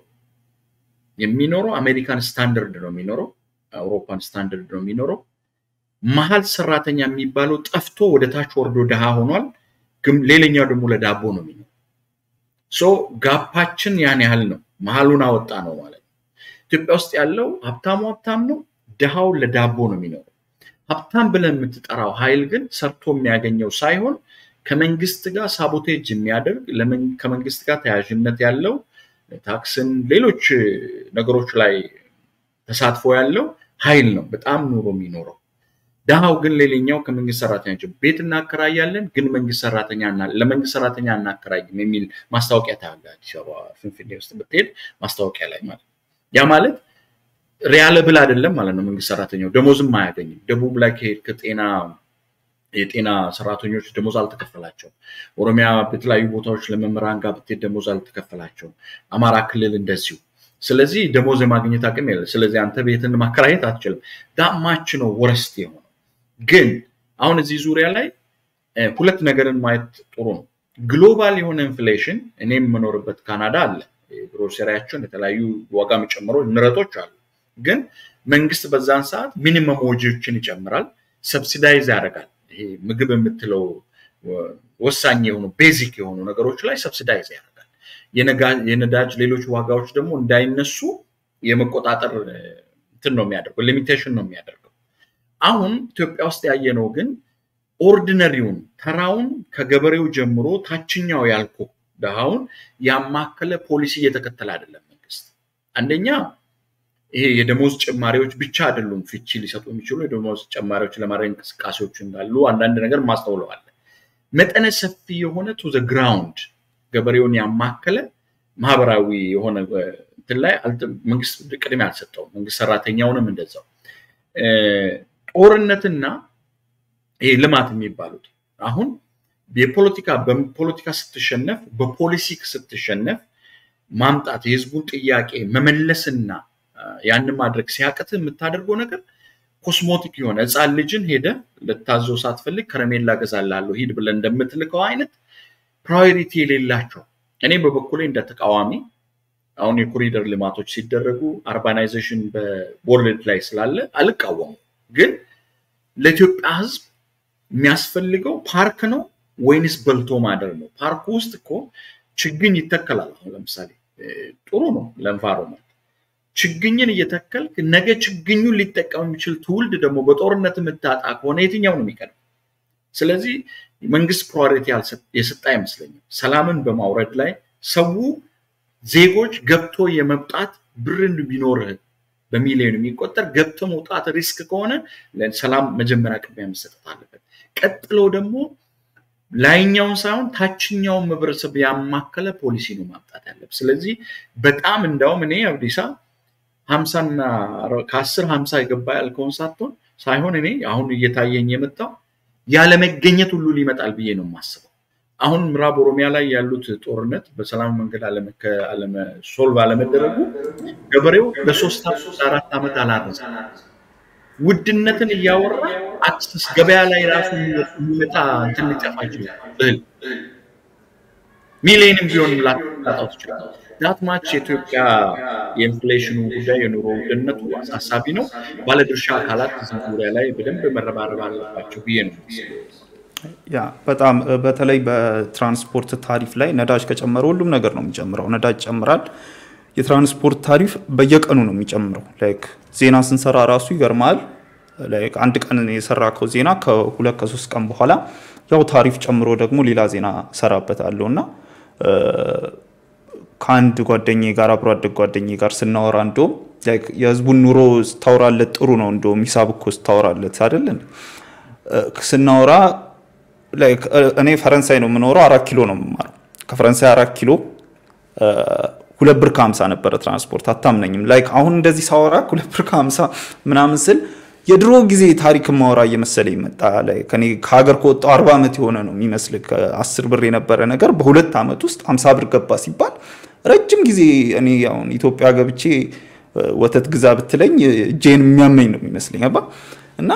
የሚኖረው አሜሪካን ስታንዳርድ ነው የሚኖረው፣ አውሮፓን ስታንዳርድ ነው የሚኖረው። መሀል ሰራተኛ የሚባለው ጠፍቶ ወደ ታች ወርዶ ድሃ ሆኗል። ግን ሌላኛው ደግሞ ለዳቦ ነው የሚኖረው። ሶ ጋፓችን ያን ያህል ነው። መሀሉን አወጣ ነው ማለት ነው። ኢትዮጵያ ውስጥ ያለው ሀብታሙ ሀብታም ነው፣ ድሃው ለዳቦ ነው የሚኖረው። ሀብታም ብለን የምትጠራው ኃይል ግን ሰርቶ የሚያገኘው ሳይሆን ከመንግስት ጋር ሳቦቴጅ የሚያደርግ ከመንግስት ጋር ተያያዥነት ያለው ታክስን፣ ሌሎች ነገሮች ላይ ተሳትፎ ያለው ኃይል ነው በጣም ኑሮ የሚኖረው። ድሃው ግን ሌላኛው ከመንግስት ሰራተኛ ቤት እናከራያለን፣ ግን መንግስት ሰራተኛ ለመንግስት ሰራተኛ እናከራይም የሚል ማስታወቂያ ታያለህ። አዲስ አበባ ፍንፍኔ ውስጥ ብትሄድ ማስታወቂያ ላይ ማለት ያ ማለት ሪያለብል አይደለም ማለት ነው። መንግስት ሰራተኛው ደሞዝም አያገኝም። ደቡብ ላይ ከሄድ ከጤና የጤና ሰራተኞች ደሞዝ አልተከፈላቸውም። ኦሮሚያ በተለያዩ ቦታዎች ለመምህራን ጋር ብትሄድ ደሞዝ አልተከፈላቸውም። አማራ ክልል እንደዚሁ። ስለዚህ ደሞዝ የማግኘት አቅም የለ። ስለዚህ አንተ ቤትን ማከራየት አትችልም። ዳማች ነው ወረስት የሆነው። ግን አሁን እዚህ ዙሪያ ላይ ሁለት ነገርን ማየት ጥሩ ነው። ግሎባል የሆነ ኢንፍሌሽን እኔ የምኖርበት ካናዳ አለ። ግሮሰሪያቸውን የተለያዩ ዋጋ የሚጨምሩ ንረቶች አሉ። ግን መንግስት በዛን ሰዓት ሚኒመም ወጂዎችን ይጨምራል፣ ሰብሲዳይዝ ያደርጋል። ይሄ ምግብ የምትለው ወሳኝ የሆኑ ቤዚክ የሆኑ ነገሮች ላይ ሰብሲዳይዝ ያደርጋል። የነዳጅ ሌሎች ዋጋዎች ደግሞ እንዳይነሱ የመቆጣጠር እንትን ነው የሚያደርገው፣ ሊሚቴሽን ነው የሚያደርገው። አሁን ኢትዮጵያ ውስጥ ያየነው ግን ኦርዲነሪውን ተራውን ከገበሬው ጀምሮ ታችኛው ያልኩ ድሃውን ያማከለ ፖሊሲ እየተከተለ አይደለም መንግስት። አንደኛ ይሄ የደሞዝ ጭማሪዎች ብቻ አይደሉም ፍቺ ሊሰጡ የሚችሉ የደሞዝ ጭማሪዎች ለማድረግ እንቅስቃሴዎች እንዳሉ አንዳንድ ነገር ማስተውለዋል። መጠነ ሰፊ የሆነ ቱ ዘ ግራውንድ ገበሬውን ያማከለ ማህበራዊ የሆነ እንትን ላይ መንግስት ቅድሚያ አልሰጠውም። መንግስት ሰራተኛውንም እንደዛው ጦርነትና ይሄ ልማት የሚባሉት አሁን የፖለቲካ በፖለቲካ ስትሸነፍ በፖሊሲ ስትሸነፍ ማምጣት የህዝቡን ጥያቄ መመለስና ያንን ማድረግ ሲያቅት የምታደርገው ነገር ኮስሞቲክ የሆነ ህፃን ልጅን ሄደ ልታዘው ሳትፈልግ ከረሜላ ገዛላለሁ ሂድ ብለን እንደምትልከው አይነት ፕራዮሪቲ የሌላቸው እኔ በበኩሌ እንደ ተቃዋሚ አሁን የኮሪደር ልማቶች ሲደረጉ አርባናይዜሽን በወርልድ ላይ ስላለ አልቃወሙ። ግን ለኢትዮጵያ ህዝብ የሚያስፈልገው ፓርክ ነው ወይንስ በልቶ ማደር ነው? ፓርኩ ውስጥ እኮ ችግኝ ይተከላል። አሁን ለምሳሌ ጥሩ ነው ለኤንቫይሮንመንት ችግኝን እየተከልክ ነገ ችግኙን ሊጠቀም የሚችል ትውልድ ደግሞ በጦርነት የምታጣ ከሆነ የትኛው ነው የሚቀድም? ስለዚህ መንግስት ፕራዮሪቲ የሰጠ አይመስለኝም። ሰላምን በማውረድ ላይ ሰው ዜጎች ገብቶ የመውጣት ብርን ቢኖርህ በሚሊዮን የሚቆጠር ገብቶ መውጣት ሪስክ ከሆነ ሰላም መጀመሪያ ቅድሚያ መሰጠት አለበት። ቀጥሎ ደግሞ ላይኛውን ሳይሆን ታችኛውን ማህበረሰብ ያማከለ ፖሊሲ ነው ማምጣት ያለብን። ስለዚህ በጣም እንዳውም እኔ አብዲሳ ሀምሳና ከአስር ሀምሳ የገባ ያልከውን ሳትሆን ሳይሆን እኔ አሁን እየታየኝ የመጣው ያለመገኘት ሁሉ ሊመጣል ብዬ ነው የማስበው። አሁን ምዕራብ ኦሮሚያ ላይ ያሉት ጦርነት በሰላም መንገድ ሶልቭ አለመደረጉ ገበሬው ለሶስት አራት ዓመት አላረሰ ውድነትን እያወራ አክሰስ ገበያ ላይ ራሱ የሚመጣ እንትን ሊጠፋ ይችላል። እህል ሚሊዮንም ቢሆን ላጣው ትችላል። ዳትማች የኢትዮጵያ የኢንፍሌሽኑ ጉዳይ የኑሮ ውድነቱ አሳሳቢ ነው። ባለድርሻ አካላት እዚህ ዙሪያ ላይ በደንብ መረባረብ አለባቸው ብዬ ነው። ያ በጣም በተለይ በትራንስፖርት ታሪፍ ላይ ነዳጅ ከጨመረ ሁሉም ነገር ነው የሚጨምረው። ነዳጅ ይጨምራል። የትራንስፖርት ታሪፍ በየቀኑ ነው የሚጨምረው። ላይክ ዜና ስንሰራ ራሱ ይገርማል። አንድ ቀን የሰራከው ዜና ከሁለት ከሶስት ቀን በኋላ ያው ታሪፍ ጨምሮ ደግሞ ሌላ ዜና ሰራበታለሁ እና ከአንድ ጓደኛ ጋር አብሮ አደግ ጓደኛ ጋር ስናወራ እንደውም የህዝቡን ኑሮ ስታወራለት ጥሩ ነው። እንደውም ሂሳብ እኮ ስታወራለት አይደለን ስናወራ እኔ ፈረንሳይ ነው የምኖረው፣ አራት ኪሎ ነው የምማረው። ከፈረንሳይ አራት ኪሎ ሁለት ብር ከሀምሳ ነበረ ትራንስፖርት። አታምነኝም። ላይክ አሁን እንደዚህ ሳወራ ሁለት ብር ከሀምሳ ምናምን ስል የድሮ ጊዜ ታሪክ ማወራ እየመሰለ ይመጣ ላይ ከኔ ከሀገር ከወጣው አርባ ዓመት የሆነ ነው የሚመስል ከአስር ብር የነበረ ነገር በሁለት ዓመት ውስጥ ሀምሳ ብር ገባ ሲባል ረጅም ጊዜ እኔ አሁን ኢትዮጵያ ገብቼ ወተት ግዛ ብትለኝ እጄን የሚያመኝ ነው የሚመስለኝ አባ እና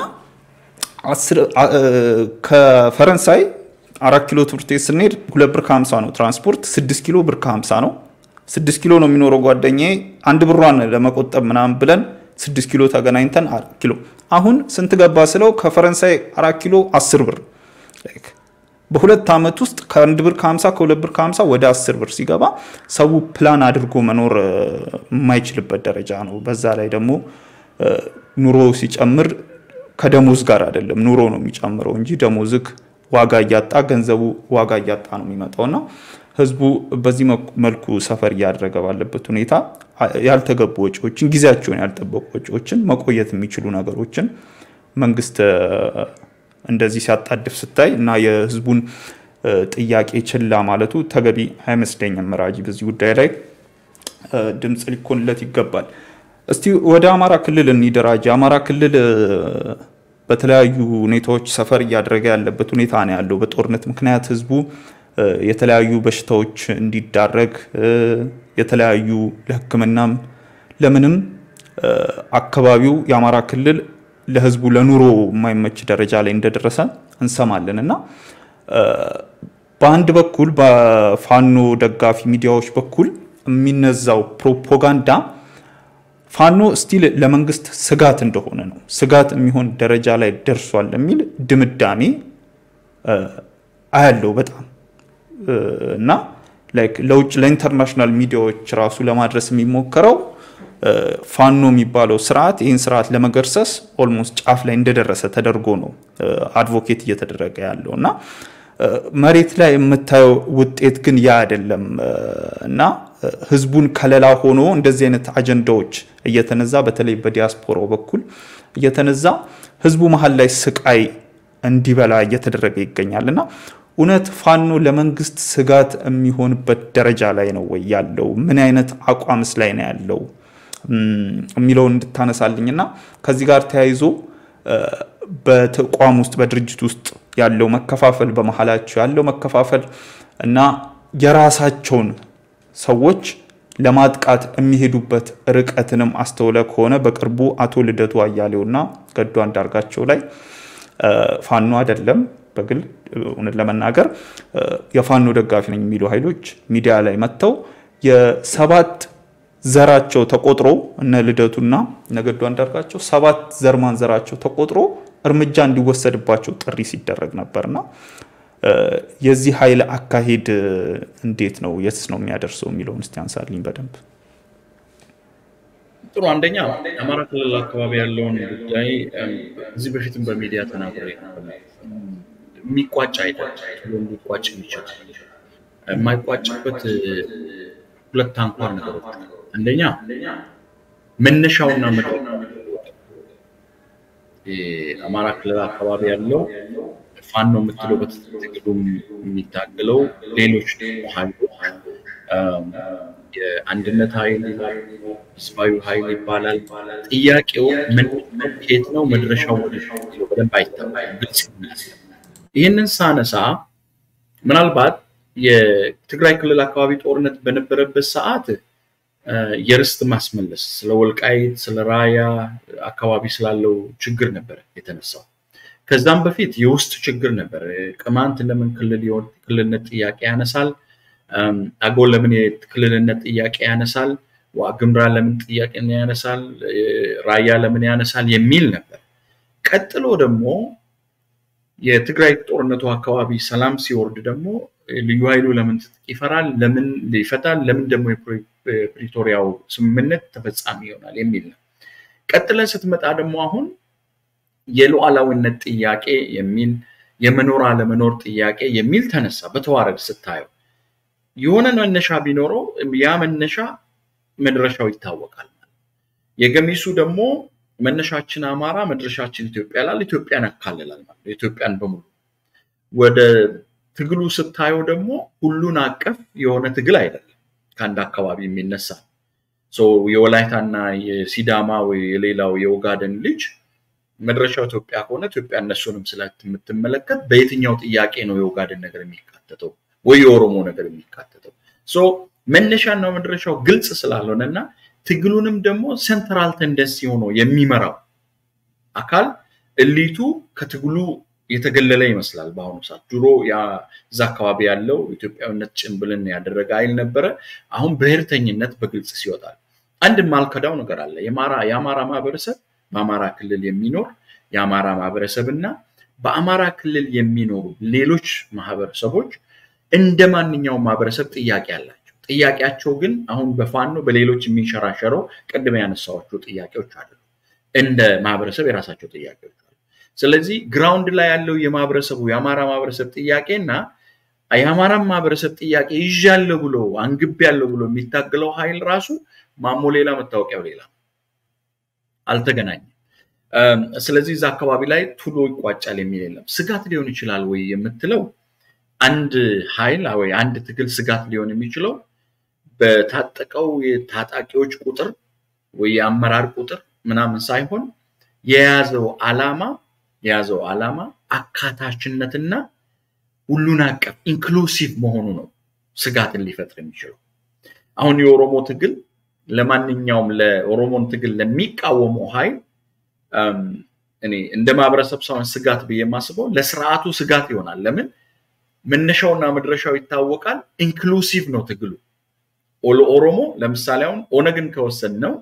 ከፈረንሳይ አራት ኪሎ ትምህርት ቤት ስንሄድ ሁለት ብር ከሀምሳ ነው ትራንስፖርት፣ ስድስት ኪሎ ብር ከሀምሳ ነው። ስድስት ኪሎ ነው የሚኖረው ጓደኛዬ። አንድ ብሯን ለመቆጠብ ምናምን ብለን ስድስት ኪሎ ተገናኝተን አራት ኪሎ አሁን ስንት ገባ ስለው ከፈረንሳይ አራት ኪሎ አስር ብር በሁለት ዓመት ውስጥ ከአንድ ብር ከሀምሳ ከሁለት ብር ከሀምሳ ወደ አስር ብር ሲገባ ሰው ፕላን አድርጎ መኖር የማይችልበት ደረጃ ነው። በዛ ላይ ደግሞ ኑሮ ሲጨምር ከደሞዝ ጋር አይደለም ኑሮ ነው የሚጨምረው እንጂ ደሞዝክ ዋጋ እያጣ ገንዘቡ ዋጋ እያጣ ነው የሚመጣው እና ህዝቡ በዚህ መልኩ ሰፈር እያደረገ ባለበት ሁኔታ ያልተገቡ ወጪዎችን፣ ጊዜያቸውን ያልጠበቁ ወጪዎችን፣ መቆየት የሚችሉ ነገሮችን መንግስት እንደዚህ ሲያጣድፍ ስታይ እና የህዝቡን ጥያቄ ችላ ማለቱ ተገቢ አይመስለኝም። መራጂ በዚህ ጉዳይ ላይ ድምፅ ሊኮንለት ይገባል። እስቲ ወደ አማራ ክልል እንዲደራጅ የአማራ ክልል በተለያዩ ሁኔታዎች ሰፈር እያደረገ ያለበት ሁኔታ ነው ያለው። በጦርነት ምክንያት ህዝቡ የተለያዩ በሽታዎች እንዲዳረግ የተለያዩ ለሕክምናም ለምንም አካባቢው የአማራ ክልል ለህዝቡ ለኑሮ የማይመች ደረጃ ላይ እንደደረሰ እንሰማለን እና በአንድ በኩል በፋኖ ደጋፊ ሚዲያዎች በኩል የሚነዛው ፕሮፓጋንዳ ፋኖ ስቲል ለመንግስት ስጋት እንደሆነ ነው፣ ስጋት የሚሆን ደረጃ ላይ ደርሷል የሚል ድምዳሜ አያለው በጣም እና ላይክ ለውጭ ለኢንተርናሽናል ሚዲያዎች ራሱ ለማድረስ የሚሞከረው ፋኖ የሚባለው ስርዓት ይህን ስርዓት ለመገርሰስ ኦልሞስት ጫፍ ላይ እንደደረሰ ተደርጎ ነው አድቮኬት እየተደረገ ያለው እና መሬት ላይ የምታየው ውጤት ግን ያ አይደለም እና ህዝቡን ከለላ ሆኖ እንደዚህ አይነት አጀንዳዎች እየተነዛ በተለይ በዲያስፖራው በኩል እየተነዛ ህዝቡ መሀል ላይ ስቃይ እንዲበላ እየተደረገ ይገኛል እና እውነት ፋኖ ለመንግስት ስጋት የሚሆንበት ደረጃ ላይ ነው ወይ ያለው? ምን አይነት አቋምስ ላይ ነው ያለው የሚለውን እንድታነሳልኝና ከዚህ ጋር ተያይዞ በተቋም ውስጥ በድርጅት ውስጥ ያለው መከፋፈል በመሀላቸው ያለው መከፋፈል እና የራሳቸውን ሰዎች ለማጥቃት የሚሄዱበት ርቀትንም አስተውለ ከሆነ በቅርቡ አቶ ልደቱ አያሌውና ገዱ አንዳርጋቸው ላይ ፋኖ አይደለም በግል እውነት ለመናገር የፋኖ ደጋፊ ነኝ የሚሉ ኃይሎች ሚዲያ ላይ መጥተው የሰባት ዘራቸው ተቆጥሮ እነ ልደቱና እነ ገዱ አንዳርጋቸው ሰባት ዘር ማንዘራቸው ተቆጥሮ እርምጃ እንዲወሰድባቸው ጥሪ ሲደረግ ነበርና የዚህ ኃይል አካሄድ እንዴት ነው? የትስ ነው የሚያደርሰው የሚለውን እስቲ አንሳልኝ በደንብ። ጥሩ። አንደኛ አማራ ክልል አካባቢ ያለውን ጉዳይ እዚህ በፊትም በሚዲያ ተናግሬ የሚቋጭ አይደለም። ሊቋጭ የሚችል የማይቋጭበት ሁለት አንኳር ነገሮች አንደኛ መነሻውና መ አማራ ክልል አካባቢ ያለው ፋኖ የምትለው በትግሉ የሚታገለው ሌሎች ደግሞ ኃይሎች የአንድነት ኃይል ይላል፣ ህዝባዊ ኃይል ይባላል። ጥያቄው ከየት ነው መድረሻው በደንብ አይታወቅም፣ ግልጽ ይመስላል። ይህንን ሳነሳ ምናልባት የትግራይ ክልል አካባቢ ጦርነት በነበረበት ሰዓት የርስት ማስመለስ ስለ ወልቃይት ስለ ራያ አካባቢ ስላለው ችግር ነበር የተነሳው። ከዛም በፊት የውስጥ ችግር ነበር። ቅማንት ለምን ክልል ክልልነት ጥያቄ ያነሳል? አገው ለምን የክልልነት ጥያቄ ያነሳል? ዋግምራ ለምን ጥያቄ ያነሳል? ራያ ለምን ያነሳል? የሚል ነበር። ቀጥሎ ደግሞ የትግራይ ጦርነቱ አካባቢ ሰላም ሲወርድ ደግሞ ልዩ ኃይሉ ለምን ትጥቅ ይፈራል? ለምን ይፈታል? ለምን ደግሞ የፕሪቶሪያው ስምምነት ተፈጻሚ ይሆናል የሚል ነው። ቀጥለን ስትመጣ ደግሞ አሁን የሉዓላዊነት ጥያቄ የሚል የመኖር አለመኖር ጥያቄ የሚል ተነሳ። በተዋረድ ስታየው የሆነ መነሻ ቢኖረው ያ መነሻ መድረሻው ይታወቃል። የገሚሱ ደግሞ መነሻችን አማራ መድረሻችን ኢትዮጵያ ላል ኢትዮጵያን ያካልላል ማለት ነው። ኢትዮጵያን በሙሉ ወደ ትግሉ ስታየው ደግሞ ሁሉን አቀፍ የሆነ ትግል አይደለም። ከአንድ አካባቢ የሚነሳ የወላይታና የሲዳማ ወይ የሌላው የኦጋደን ልጅ መድረሻው ኢትዮጵያ ከሆነ ኢትዮጵያ እነሱንም ስለምትመለከት በየትኛው ጥያቄ ነው የኦጋደን ነገር የሚካተተው ወይ የኦሮሞ ነገር የሚካተተው? መነሻና መድረሻው ግልጽ ስላልሆነ እና ትግሉንም ደግሞ ሴንትራል ተንደንሲ ሆኖ የሚመራው አካል እሊቱ ከትግሉ የተገለለ ይመስላል። በአሁኑ ሰዓት ድሮ እዛ አካባቢ ያለው ኢትዮጵያዊነት ጭንብልን ያደረገ ኃይል ነበረ። አሁን ብሔርተኝነት በግልጽ ሲወጣል። አንድ ማልከዳው ነገር አለ። የአማራ ማህበረሰብ በአማራ ክልል የሚኖር የአማራ ማህበረሰብ እና በአማራ ክልል የሚኖሩ ሌሎች ማህበረሰቦች እንደ ማንኛውም ማህበረሰብ ጥያቄ አላቸው። ጥያቄያቸው ግን አሁን በፋኖ በሌሎች የሚንሸራሸረው ቅድም ያነሳኋቸው ጥያቄዎች አሉ። እንደ ማህበረሰብ የራሳቸው ጥያቄዎች አሉ። ስለዚህ ግራውንድ ላይ ያለው የማህበረሰቡ የአማራ ማህበረሰብ ጥያቄ እና የአማራን ማህበረሰብ ጥያቄ ይዣለሁ ብሎ አንግቤያለሁ ብሎ የሚታገለው ኃይል ራሱ ማሞ ሌላ መታወቂያው ሌላ አልተገናኘም። ስለዚህ እዛ አካባቢ ላይ ቱሎ ይቋጫል የሚል የለም። ስጋት ሊሆን ይችላል ወይ የምትለው አንድ ኃይል ወይ አንድ ትግል ስጋት ሊሆን የሚችለው በታጠቀው የታጣቂዎች ቁጥር ወይ የአመራር ቁጥር ምናምን ሳይሆን የያዘው ዓላማ የያዘው ዓላማ አካታችነትና ሁሉን አቀፍ ኢንክሉሲቭ መሆኑ ነው ስጋትን ሊፈጥር የሚችለው። አሁን የኦሮሞ ትግል ለማንኛውም ለኦሮሞን ትግል ለሚቃወመው ኃይል እኔ እንደ ማህበረሰብ ሳይሆን ስጋት ብዬ የማስበው ለስርዓቱ ስጋት ይሆናል። ለምን መነሻውና መድረሻው ይታወቃል። ኢንክሉሲቭ ነው ትግሉ። ኦሮሞ ለምሳሌ አሁን ኦነግን ከወሰን ነው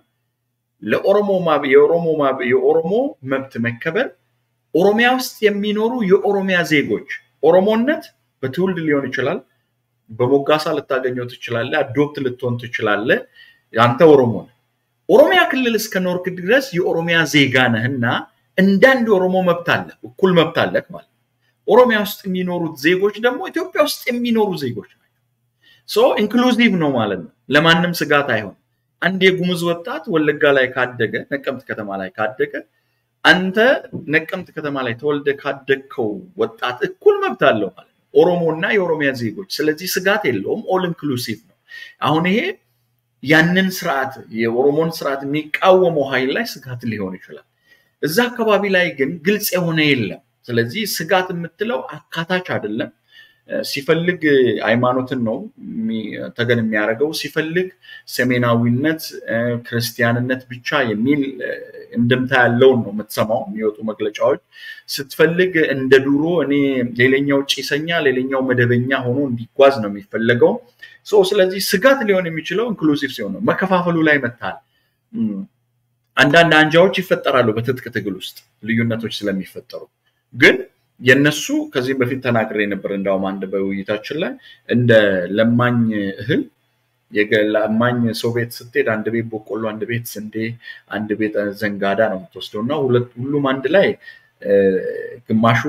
የኦሮሞ መብት መከበር ኦሮሚያ ውስጥ የሚኖሩ የኦሮሚያ ዜጎች ኦሮሞነት በትውልድ ሊሆን ይችላል። በሞጋሳ ልታገኘው ትችላለ። አዶፕት ልትሆን ትችላለ። አንተ ኦሮሞ ነህ። ኦሮሚያ ክልል እስከ ኖርክ ድረስ የኦሮሚያ ዜጋ ነህና እንዳንድ ኦሮሞ መብት አለ፣ እኩል መብት አለህ ማለት ነው። ኦሮሚያ ውስጥ የሚኖሩት ዜጎች ደግሞ ኢትዮጵያ ውስጥ የሚኖሩ ዜጎች ናቸው። ሶ ኢንክሉዚቭ ነው ማለት ነው። ለማንም ስጋት አይሆን። አንድ የጉሙዝ ወጣት ወለጋ ላይ ካደገ፣ ነቀምት ከተማ ላይ ካደገ አንተ ነቀምት ከተማ ላይ ተወልደ ካደግከው ወጣት እኩል መብት አለው ማለት ነው። ኦሮሞ እና የኦሮሚያ ዜጎች። ስለዚህ ስጋት የለውም። ኦል ኢንክሉሲቭ ነው። አሁን ይሄ ያንን ስርዓት የኦሮሞን ስርዓት የሚቃወመው ኃይል ላይ ስጋት ሊሆን ይችላል። እዛ አካባቢ ላይ ግን ግልጽ የሆነ የለም። ስለዚህ ስጋት የምትለው አካታች አይደለም። ሲፈልግ ሃይማኖትን ነው ተገን የሚያደርገው፣ ሲፈልግ ሰሜናዊነት፣ ክርስቲያንነት ብቻ የሚል እንድምታ ያለውን ነው የምትሰማው የሚወጡ መግለጫዎች። ስትፈልግ እንደ ዱሮ እኔ ሌላኛው ጭሰኛ ሌላኛው መደበኛ ሆኖ እንዲጓዝ ነው የሚፈለገው። ስለዚህ ስጋት ሊሆን የሚችለው ኢንክሉሲቭ ሲሆን ነው። መከፋፈሉ ላይ መታል አንዳንድ አንጃዎች ይፈጠራሉ በትጥቅ ትግል ውስጥ ልዩነቶች ስለሚፈጠሩ ግን የነሱ ከዚህም በፊት ተናግሬ ነበር። እንዳውም አንድ በውይይታችን ላይ እንደ ለማኝ እህል ለማኝ ሰው ቤት ስትሄድ አንድ ቤት በቆሎ፣ አንድ ቤት ስንዴ፣ አንድ ቤት ዘንጋዳ ነው የምትወስደው እና ሁሉም አንድ ላይ ግማሹ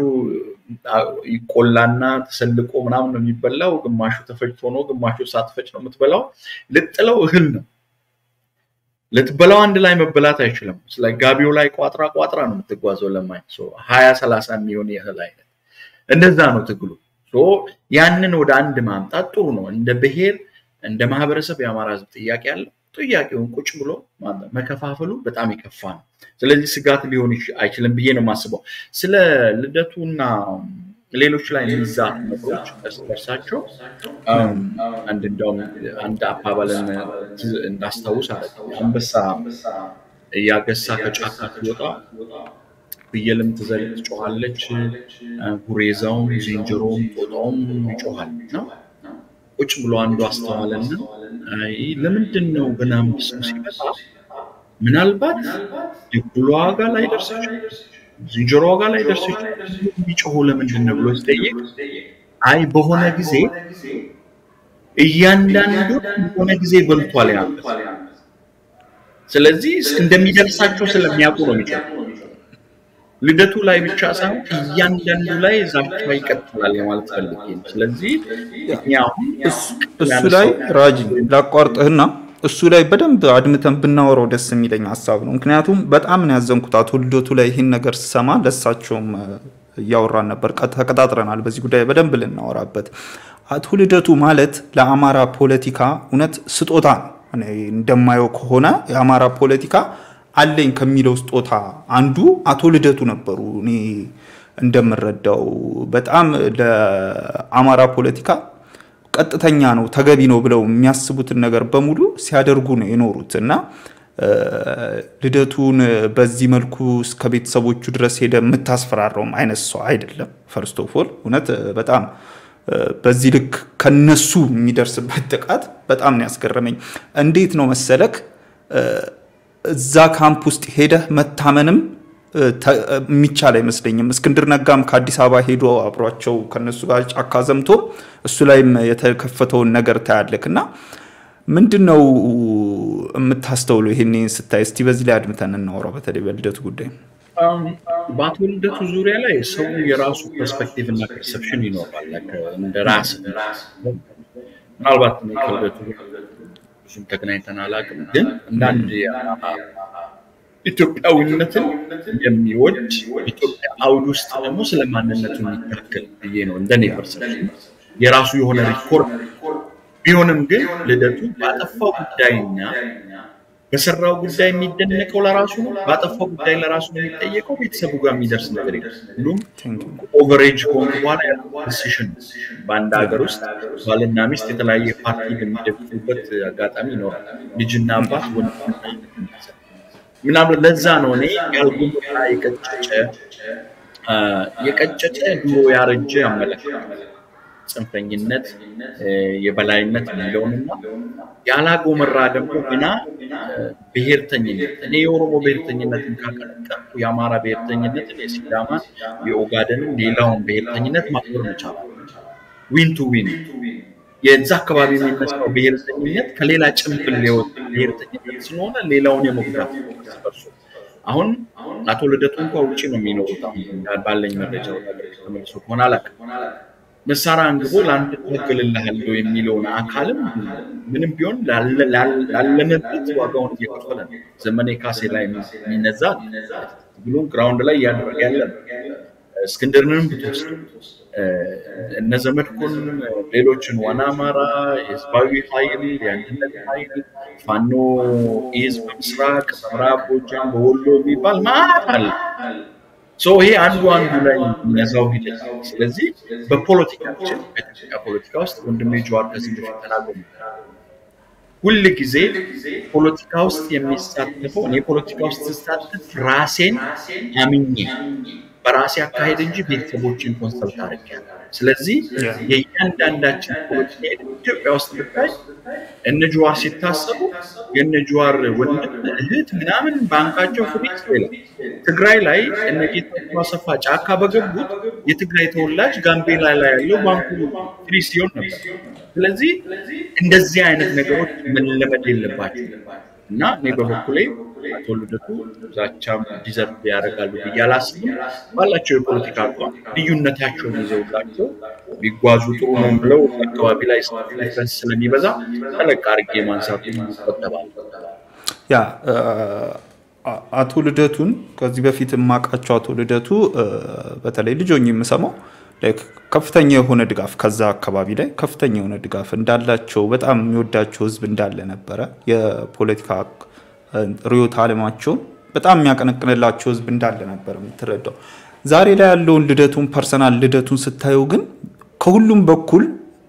ይቆላና ተሰልቆ ምናምን ነው የሚበላው፣ ግማሹ ተፈጭቶ ነው፣ ግማሹ ሳትፈጭ ነው የምትበላው። ልጥለው እህል ነው ልትበላው አንድ ላይ መበላት አይችልም። ስለ ጋቢው ላይ ቋጥራ ቋጥራ ነው የምትጓዘው። ለማኝ ሀያ ሰላሳ የሚሆን የእህል አይነት እንደዛ ነው ትግሉ። ያንን ወደ አንድ ማምጣት ጥሩ ነው። እንደ ብሔር እንደ ማህበረሰብ የአማራ ህዝብ ጥያቄ አለ። ጥያቄውን ቁጭ ብሎ መከፋፈሉ በጣም የከፋ ነው። ስለዚህ ስጋት ሊሆን አይችልም ብዬ ነው የማስበው። ስለ ልደቱና ሌሎች ላይ የሚዛቱ ነገሮች እርስ በርሳቸው አንድ እንዲያውም አንድ አባባልን እንዳስታውስ አለ። አንበሳ እያገሳ ከጫካ ሲወጣ ፍየልም ትዘል ትጮኋለች፣ ጉሬዛውም፣ ዝንጀሮውም፣ ጦጣውም ይጮኋል ነው። ቁጭ ብሎ አንዱ አስተዋለና ለምንድን ነው ግን አንበሳው ሲመጣ ምናልባት ድኩሏ ጋር ላይ ደርስ ዝንጀሮ ጋር ላይ ደርስ የሚጮሁ ለምንድን ነው ብሎ ሲጠይቅ አይ በሆነ ጊዜ እያንዳንዱ በሆነ ጊዜ በልቷል ያንበሳ። ስለዚህ እንደሚደርሳቸው ስለሚያውቁ ነው የሚጮሁ። ልደቱ ላይ ብቻ ሳይሆን እያንዳንዱ ላይ ዛቻ ይቀጥላል ለማለት ፈልጌ ነው። ስለዚህ እኛ አሁን እሱ ላይ ራጂ ላቋርጥህና እሱ ላይ በደንብ አድምተን ብናወራው ደስ የሚለኝ ሀሳብ ነው። ምክንያቱም በጣም ነው ያዘንኩት አቶ ልደቱ ላይ ይህን ነገር ስሰማ ለሳቸውም እያወራን ነበር፣ ተቀጣጥረናል በዚህ ጉዳይ በደንብ ልናወራበት። አቶ ልደቱ ማለት ለአማራ ፖለቲካ እውነት ስጦታ ነው። እኔ እንደማየው ከሆነ የአማራ ፖለቲካ አለኝ ከሚለው ስጦታ አንዱ አቶ ልደቱ ነበሩ። እኔ እንደምረዳው በጣም ለአማራ ፖለቲካ ቀጥተኛ ነው ተገቢ ነው ብለው የሚያስቡትን ነገር በሙሉ ሲያደርጉ ነው የኖሩት እና ልደቱን በዚህ መልኩ እስከ ቤተሰቦቹ ድረስ ሄደ የምታስፈራረውም አይነት ሰው አይደለም። ፈርስት ኦፍ ኦል እውነት በጣም በዚህ ልክ ከነሱ የሚደርስበት ጥቃት በጣም ነው ያስገረመኝ። እንዴት ነው መሰለክ እዛ ካምፕ ውስጥ ሄደህ መታመንም የሚቻል አይመስለኝም። እስክንድር ነጋም ከአዲስ አበባ ሄዶ አብሯቸው ከነሱ ጋር ጫካ ዘምቶ እሱ ላይም የተከፈተውን ነገር ታያለክ እና ምንድን ነው የምታስተውለው ይሄን ስታይ? እስቲ በዚህ ላይ አድምተን እናወራው፣ በተለይ በልደቱ ጉዳይ። በአቶ ልደቱ ዙሪያ ላይ ሰው የራሱ ፐርስፔክቲቭ እና ፐርሰፕሽን ይኖራል። እንደ ራስ ምናልባት ከልደቱ ብዙም ተገናኝተን አላውቅም፣ ግን እንዳንድ ኢትዮጵያዊነትን የሚወድ ኢትዮጵያ አውድ ውስጥ ደግሞ ስለ ማንነቱ የሚታከል ብዬ ነው እንደኔ ፐርሰፕሽን። የራሱ የሆነ ሪኮርድ ቢሆንም ግን ልደቱ ባጠፋው ጉዳይና በሰራው ጉዳይ የሚደነቀው ለራሱ ነው። ባጠፋው ጉዳይ ለራሱ ነው የሚጠየቀው። ቤተሰቡ ጋር የሚደርስ ነገር የለም። ሁሉም ኦቨሬጅ ከሆኑ በኋላ ያለው ዲሲሽን በአንድ ሀገር ውስጥ ባልና ሚስት የተለያየ ፓርቲ በሚደግፉበት አጋጣሚ ይኖራል። ልጅና አባት፣ ወንድምና ምናምን። ለዛ ነው እኔ ያልጎመራ የቀጨጨ የቀጨጨ ድሮ ያረጀ አመለካከት ጽንፈኝነት፣ የበላይነት የሚለውንና ያላጎመራ ደግሞ ግና ብሔርተኝነት እኔ የኦሮሞ ብሔርተኝነትን ካቀነቀንኩ የአማራ ብሔርተኝነትን፣ የሲዳማን፣ የኦጋደንን፣ ሌላውን ብሔርተኝነት ማክበር መቻል ዊን ቱ ዊን የዛ አካባቢ የሚነሳው ብሔርተኝነት ከሌላ ጭንብል ሊወጥ ብሔርተኝነት ስለሆነ ሌላውን የመጉዳት በርሶ አሁን አቶ ልደቱ እንኳ ውጭ ነው የሚኖሩት። አሁን ባለኝ መረጃ ተመልሶ ከሆነ አላውቅም። መሳሪያ አንግቦ ለአንድ እታገልልሃለሁ የሚለውን አካልም ምንም ቢሆን ላለመበት ዋጋውን እየከፈለ ነው። ዘመኔ ካሴ ላይ የሚነዛ ብሎም ግራውንድ ላይ እያደረገ ያለ ነው። እስክንድርንም ብትወስድ እነ ዘመድኩን ሌሎችን ዋና አማራ፣ የህዝባዊ ኃይል፣ የአንድነት ኃይል፣ ፋኖ ኢዝ በምስራቅ ምዕራብ ጎጃም፣ በወሎ የሚባል ማለት አለ። ይሄ አንዱ አንዱ ላይ የሚነዛው ሂደት። ስለዚህ በፖለቲካችን በኢትዮጵያ ፖለቲካ ውስጥ ወንድሜ ጀዋር ከዚህ በፊት ተናግሮ ሁል ጊዜ ፖለቲካ ውስጥ የሚሳተፈው እኔ ፖለቲካ ውስጥ ስሳተፍ ራሴን አምኜ በራሴ አካሄድ እንጂ ቤተሰቦችን ኮንሰልት አድርጌያለሁ። ስለዚህ የእያንዳንዳችን ፖለቲካ ኢትዮጵያ ውስጥ ብታይ እነ ጀዋር ሲታሰቡ የእነ ጀዋር ወንድም እህት ምናምን ባንካቸው ፍሪዝ ይላል። ትግራይ ላይ እነ ጌታቸው አሰፋ ጫካ በገቡት የትግራይ ተወላጅ ጋምቤላ ላይ ያለው ባንኩ ፍሪዝ ሲሆን ነበር። ስለዚህ እንደዚህ አይነት ነገሮች መለመድ የለባቸው እና እኔ በበኩሌ አቶ ልደቱ ዛቻም ዲዘርቭ ያደርጋሉ ብዬ አላስብም። ባላቸው የፖለቲካ አቋም ልዩነታቸውን ይዘውላቸው ቢጓዙ ጥሩ ነው ብለው አካባቢ ላይ ዲፍረንስ ስለሚበዛ ጠለቅ አድርጌ ማንሳቱ ይቆጠባል። ያ አቶ ልደቱን ከዚህ በፊት የማውቃቸው አቶ ልደቱ በተለይ ልጆኝ የምሰማው ከፍተኛ የሆነ ድጋፍ ከዛ አካባቢ ላይ ከፍተኛ የሆነ ድጋፍ እንዳላቸው በጣም የሚወዳቸው ህዝብ እንዳለ ነበረ። የፖለቲካ ርዕዮተ ዓለማቸውን በጣም የሚያቀነቅንላቸው ህዝብ እንዳለ ነበር የምትረዳው። ዛሬ ላይ ያለውን ልደቱን ፐርሰናል ልደቱን ስታየው ግን ከሁሉም በኩል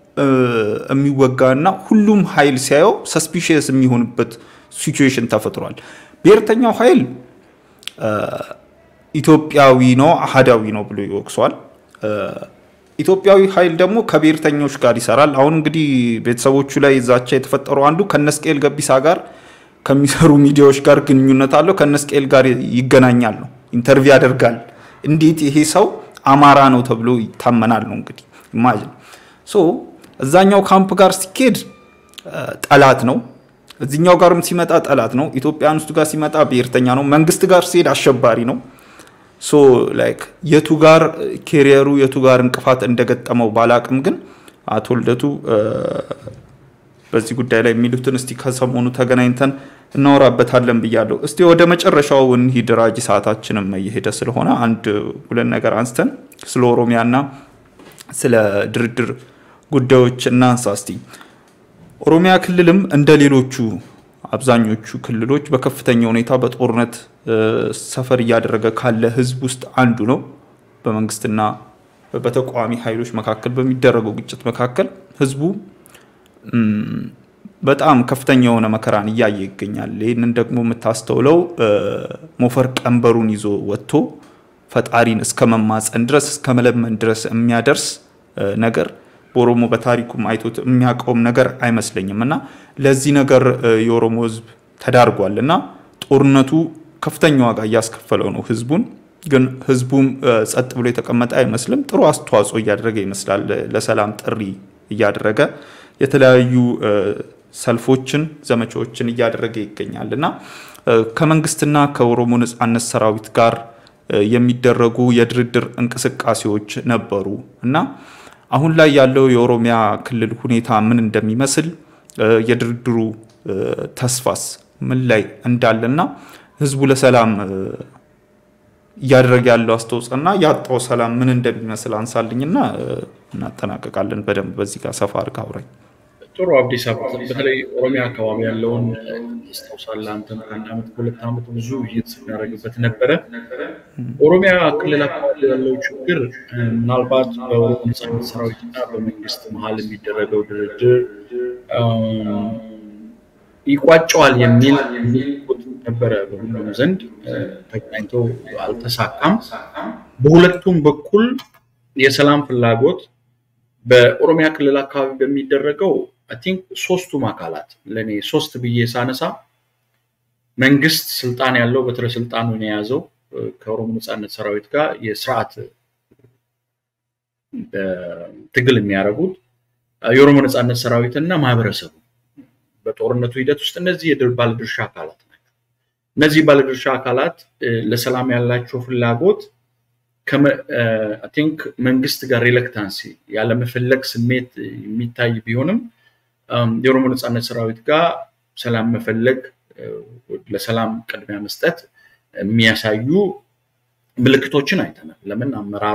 የሚወጋና ሁሉም ኃይል ሲያየው ሰስፒሽየስ የሚሆንበት ሲቹዌሽን ተፈጥሯል። ብሔርተኛው ኃይል ኢትዮጵያዊ ነው አህዳዊ ነው ብሎ ይወቅሷል። ኢትዮጵያዊ ኃይል ደግሞ ከብሔርተኞች ጋር ይሰራል። አሁን እንግዲህ ቤተሰቦቹ ላይ ዛቻ የተፈጠረው አንዱ ከነስቅኤል ገቢሳ ጋር ከሚሰሩ ሚዲያዎች ጋር ግንኙነት አለው። ከነስቅኤል ጋር ይገናኛል ነው ኢንተርቪው ያደርጋል። እንዴት ይሄ ሰው አማራ ነው ተብሎ ይታመናል ነው እንግዲህ ኢማጅን። ሶ እዛኛው ካምፕ ጋር ሲኬድ ጠላት ነው፣ እዚኛው ጋርም ሲመጣ ጠላት ነው። ኢትዮጵያን ውስጥ ጋር ሲመጣ ብሔርተኛ ነው። መንግስት ጋር ሲሄድ አሸባሪ ነው። ሶ ላይክ የቱ ጋር ኬሪየሩ የቱ ጋር እንቅፋት እንደገጠመው ባላቅም ግን አቶ ልደቱ በዚህ ጉዳይ ላይ የሚሉትን እስቲ ከሰሞኑ ተገናኝተን እናወራበታለን ብያለሁ። እስቲ ወደ መጨረሻው እንሂድ። ራጂ ሰዓታችንም እየሄደ ስለሆነ አንድ ሁለት ነገር አንስተን ስለ ኦሮሚያና ስለ ድርድር ጉዳዮች እናንሳ እስቲ። ኦሮሚያ ክልልም እንደ ሌሎቹ አብዛኞቹ ክልሎች በከፍተኛ ሁኔታ በጦርነት ሰፈር እያደረገ ካለ ህዝብ ውስጥ አንዱ ነው። በመንግስትና በተቃዋሚ ኃይሎች መካከል በሚደረገው ግጭት መካከል ህዝቡ በጣም ከፍተኛ የሆነ መከራን እያየ ይገኛል። ይህንን ደግሞ የምታስተውለው ሞፈር ቀንበሩን ይዞ ወጥቶ ፈጣሪን እስከ መማፀን ድረስ እስከ መለመን ድረስ የሚያደርስ ነገር በኦሮሞ በታሪኩም አይቶት የሚያውቀውም ነገር አይመስለኝም እና ለዚህ ነገር የኦሮሞ ህዝብ ተዳርጓል እና ጦርነቱ ከፍተኛ ዋጋ እያስከፈለው ነው ህዝቡን። ግን ህዝቡም ጸጥ ብሎ የተቀመጠ አይመስልም። ጥሩ አስተዋጽኦ እያደረገ ይመስላል። ለሰላም ጥሪ እያደረገ የተለያዩ ሰልፎችን፣ ዘመቻዎችን እያደረገ ይገኛል እና ከመንግስትና ከኦሮሞ ነጻነት ሰራዊት ጋር የሚደረጉ የድርድር እንቅስቃሴዎች ነበሩ እና አሁን ላይ ያለው የኦሮሚያ ክልል ሁኔታ ምን እንደሚመስል የድርድሩ ተስፋስ ምን ላይ እንዳለና ህዝቡ ለሰላም እያደረገ ያለው አስተዋጽኦና ያጣው ሰላም ምን እንደሚመስል አንሳልኝና እናጠናቀቃለን። በደንብ በዚህ ጋር ሰፋ አድርጋ አውራኝ። ጥሩ አብዲስ አበባ በተለይ ኦሮሚያ አካባቢ ያለውን ታስታውሳለህ አንተም ከአንድ ዓመት ከሁለት ዓመት ብዙ ውይይት ስናደርግበት ነበረ። ኦሮሚያ ክልል አካባቢ ያለው ችግር ምናልባት በኦሮሞ ነጻነት ሰራዊት እና በመንግስት መሀል የሚደረገው ድርድር ይቋጨዋል የሚል ነበረ በሁሉም ዘንድ ተገናኝቶ አልተሳካም። በሁለቱም በኩል የሰላም ፍላጎት በኦሮሚያ ክልል አካባቢ በሚደረገው አይ ቲንክ ሶስቱም አካላት ለእኔ ሶስት ብዬ ሳነሳ መንግስት ስልጣን ያለው በትረ ስልጣኑን የያዘው ከኦሮሞ ነጻነት ሰራዊት ጋር የስርዓት ትግል የሚያደርጉት የኦሮሞ ነጻነት ሰራዊት እና ማህበረሰቡ በጦርነቱ ሂደት ውስጥ እነዚህ ባለድርሻ አካላት ናቸው። እነዚህ ባለድርሻ አካላት ለሰላም ያላቸው ፍላጎት ቲንክ መንግስት ጋር ሪለክታንሲ ያለመፈለግ ስሜት የሚታይ ቢሆንም የኦሮሞ ነጻነት ሰራዊት ጋር ሰላም መፈለግ ለሰላም ቅድሚያ መስጠት የሚያሳዩ ምልክቶችን አይተናል። ለምን አመራሩ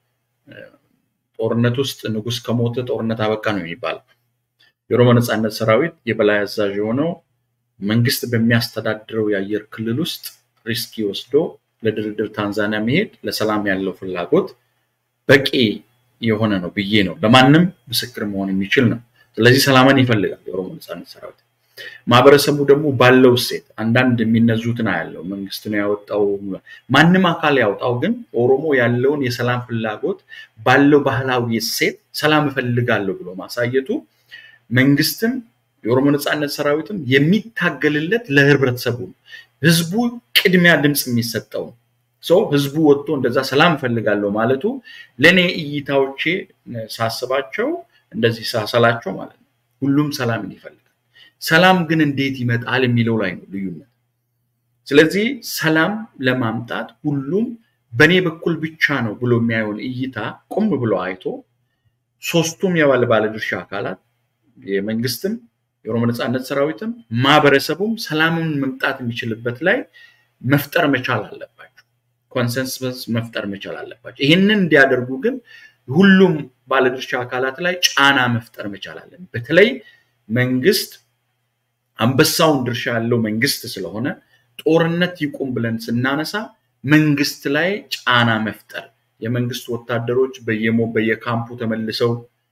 ጦርነት ውስጥ ንጉስ ከሞተ ጦርነት አበቃ ነው የሚባለው። የኦሮሞ ነጻነት ሰራዊት የበላይ አዛዥ የሆነው መንግስት በሚያስተዳድረው የአየር ክልል ውስጥ ሪስኪ ወስዶ ለድርድር ታንዛኒያ መሄድ ለሰላም ያለው ፍላጎት በቂ የሆነ ነው ብዬ ነው ለማንም ምስክር መሆን የሚችል ነው። ስለዚህ ሰላምን ይፈልጋል የኦሮሞ ነጻነት ሰራዊት። ማህበረሰቡ ደግሞ ባለው እሴት አንዳንድ የሚነዙትን አያለው መንግስት ነው ያወጣው፣ ማንም አካል ያውጣው፣ ግን ኦሮሞ ያለውን የሰላም ፍላጎት ባለው ባህላዊ እሴት ሰላም እፈልጋለሁ ብሎ ማሳየቱ መንግስትም የኦሮሞ ነጻነት ሰራዊትም የሚታገልለት ለህብረተሰቡ ነው። ህዝቡ ቅድሚያ ድምፅ የሚሰጠው ነው። ሰው ህዝቡ ወጥቶ እንደዛ ሰላም እፈልጋለሁ ማለቱ ለእኔ እይታዎቼ ሳስባቸው እንደዚህ ሳሰላቸው ማለት ነው። ሁሉም ሰላምን ይፈልጋል። ሰላም ግን እንዴት ይመጣል የሚለው ላይ ነው ልዩነት። ስለዚህ ሰላም ለማምጣት ሁሉም በእኔ በኩል ብቻ ነው ብሎ የሚያየውን እይታ ቆም ብሎ አይቶ ሶስቱም የባለ ባለድርሻ አካላት የመንግስትም የኦሮሞ ነጻነት ሰራዊትም ማህበረሰቡም ሰላምን መምጣት የሚችልበት ላይ መፍጠር መቻል አለባቸው። ኮንሰንሰስ መፍጠር መቻል አለባቸው። ይህንን እንዲያደርጉ ግን ሁሉም ባለድርሻ አካላት ላይ ጫና መፍጠር መቻል አለን። በተለይ መንግስት አንበሳውን ድርሻ ያለው መንግስት ስለሆነ ጦርነት ይቁም ብለን ስናነሳ መንግስት ላይ ጫና መፍጠር የመንግስት ወታደሮች በየሞ በየካምፑ ተመልሰው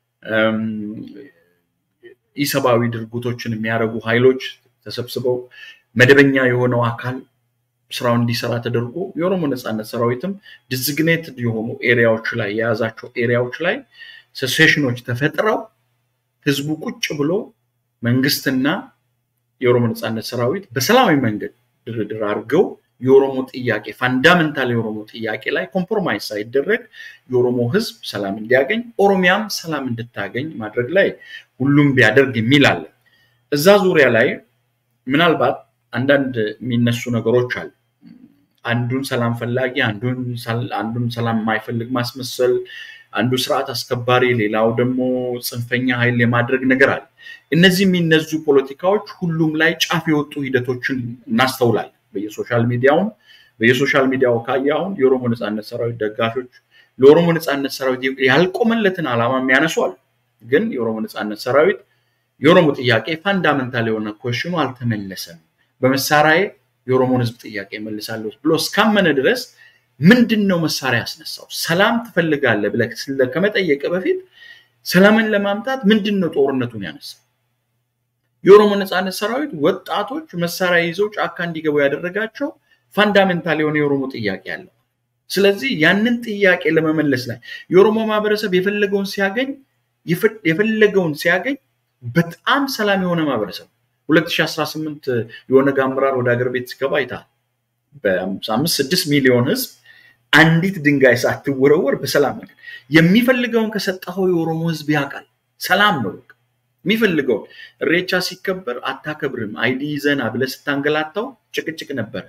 ኢሰብአዊ ድርጊቶችን የሚያደርጉ ኃይሎች ተሰብስበው መደበኛ የሆነው አካል ስራው እንዲሰራ ተደርጎ የኦሮሞ ነጻነት ሰራዊትም ዲዝግኔትድ የሆኑ ኤሪያዎች ላይ የያዛቸው ኤሪያዎች ላይ ሴሴሽኖች ተፈጥረው ህዝቡ ቁጭ ብሎ መንግስትና የኦሮሞ ነጻነት ሰራዊት በሰላማዊ መንገድ ድርድር አድርገው የኦሮሞ ጥያቄ ፋንዳሜንታል የኦሮሞ ጥያቄ ላይ ኮምፕሮማይዝ ሳይደረግ የኦሮሞ ህዝብ ሰላም እንዲያገኝ ኦሮሚያም ሰላም እንድታገኝ ማድረግ ላይ ሁሉም ቢያደርግ የሚል አለ። እዛ ዙሪያ ላይ ምናልባት አንዳንድ የሚነሱ ነገሮች አሉ። አንዱን ሰላም ፈላጊ፣ አንዱን ሰላም የማይፈልግ ማስመሰል፣ አንዱ ስርዓት አስከባሪ፣ ሌላው ደግሞ ጽንፈኛ ኃይል የማድረግ ነገር አለ። እነዚህ የሚነዙ ፖለቲካዎች ሁሉም ላይ ጫፍ የወጡ ሂደቶችን እናስተውላለን። በየሶሻል ሚዲያውም በየሶሻል ሚዲያው ካየ አሁን የኦሮሞ ነፃነት ሰራዊት ደጋፊዎች ለኦሮሞ ነፃነት ሰራዊት ያልቆመለትን ዓላማ የሚያነሱ አሉ። ግን የኦሮሞ ነፃነት ሰራዊት የኦሮሞ ጥያቄ ፋንዳመንታል የሆነ ኮሽኑ አልተመለሰም፣ በመሳሪያ የኦሮሞን ህዝብ ጥያቄ መልሳለሁ ብሎ እስካመነ ድረስ ምንድን ነው መሳሪያ ያስነሳው? ሰላም ትፈልጋለህ ብለህ ከመጠየቅ በፊት ሰላምን ለማምጣት ምንድን ነው ጦርነቱን ያነሳው? የኦሮሞ ነፃነት ሰራዊት ወጣቶች መሳሪያ ይዘው ጫካ እንዲገቡ ያደረጋቸው ፋንዳሜንታል የሆነ የኦሮሞ ጥያቄ አለው። ስለዚህ ያንን ጥያቄ ለመመለስ ላይ የኦሮሞ ማህበረሰብ የፈለገውን ሲያገኝ የፈለገውን ሲያገኝ በጣም ሰላም የሆነ ማህበረሰብ 2018 የኦነግ አመራር ወደ ሀገር ቤት ሲገባ አይተሃል። በአምስት ስድስት ሚሊዮን ህዝብ አንዲት ድንጋይ ሳትወረወር በሰላም ነገር የሚፈልገውን ከሰጠኸው የኦሮሞ ህዝብ ያውቃል። ሰላም ነው የሚፈልገውን። እሬቻ ሲከበር አታከብርም አይዲ ይዘና ብለህ ስታንገላታው ጭቅጭቅ ነበረ፣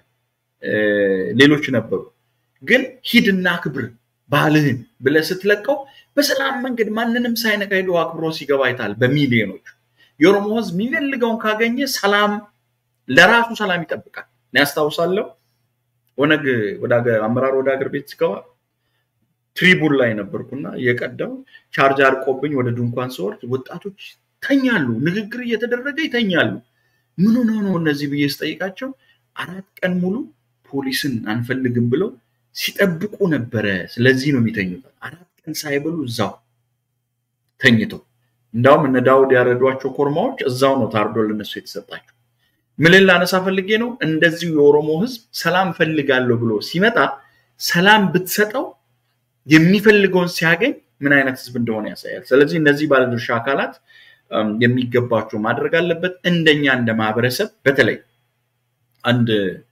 ሌሎች ነበሩ። ግን ሂድና ክብር ባህልህን ብለህ ስትለቀው በሰላም መንገድ ማንንም ሳይነካ ሄዶ አክብሮ ሲገባ አይተሃል። በሚሊዮኖች የኦሮሞ ህዝብ የሚፈልገውን ካገኘ ሰላም ለራሱ ሰላም ይጠብቃል። እኔ ያስታውሳለሁ ኦነግ አመራር ወደ ሀገር ቤት ሲገባ ትሪቡን ላይ ነበርኩና የቀደው ቻርጅ አርቆብኝ ወደ ድንኳን ስወርድ ወጣቶች ተኛሉ፣ ንግግር እየተደረገ ይተኛሉ። ምን ሆነው ነው እነዚህ ብዬ ስጠይቃቸው አራት ቀን ሙሉ ፖሊስን አንፈልግም ብለው ሲጠብቁ ነበረ። ስለዚህ ነው የሚተኙት። አራት ቀን ሳይበሉ እዛው ተኝተው እንዳውም እነ ዳውድ ያረዷቸው ኮርማዎች እዛው ነው ታርዶ ለነሱ የተሰጣቸው። ምን ላነሳ ፈልጌ ነው፣ እንደዚሁ የኦሮሞ ህዝብ ሰላም ፈልጋለሁ ብሎ ሲመጣ ሰላም ብትሰጠው የሚፈልገውን ሲያገኝ ምን አይነት ህዝብ እንደሆነ ያሳያል። ስለዚህ እነዚህ ባለድርሻ አካላት የሚገባቸው ማድረግ አለበት። እንደኛ እንደ ማህበረሰብ በተለይ አንድ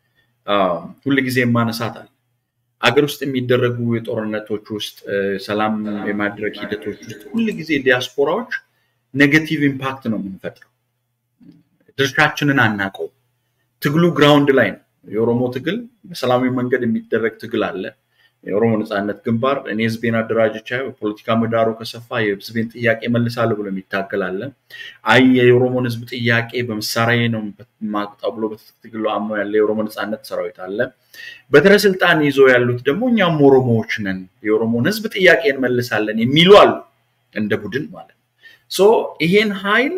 ሁልጊዜ የማነሳት አለ አገር ውስጥ የሚደረጉ የጦርነቶች ውስጥ ሰላም የማድረግ ሂደቶች ውስጥ ሁልጊዜ ዲያስፖራዎች ኔጌቲቭ ኢምፓክት ነው የምንፈጥረው። ድርሻችንን አናቀው። ትግሉ ግራውንድ ላይ ነው። የኦሮሞ ትግል በሰላማዊ መንገድ የሚደረግ ትግል አለ። የኦሮሞ ነፃነት ግንባር እኔ ህዝቤን አደራጅቻ የፖለቲካ ምህዳሩ ከሰፋ የህዝቤን ጥያቄ መልሳለሁ ብሎ የሚታገል አለ። አይ የኦሮሞን ህዝብ ጥያቄ በመሳሪያ ነው ማቅጣው ብሎ በትጥቅ ትግሉ አምኖ ያለ የኦሮሞ ነፃነት ሰራዊት አለ። በትረ ስልጣን ይዞ ያሉት ደግሞ እኛም ኦሮሞዎች ነን፣ የኦሮሞን ህዝብ ጥያቄ እንመልሳለን የሚሉ አሉ፣ እንደ ቡድን ማለት ነው። ሶ ይሄን ኃይል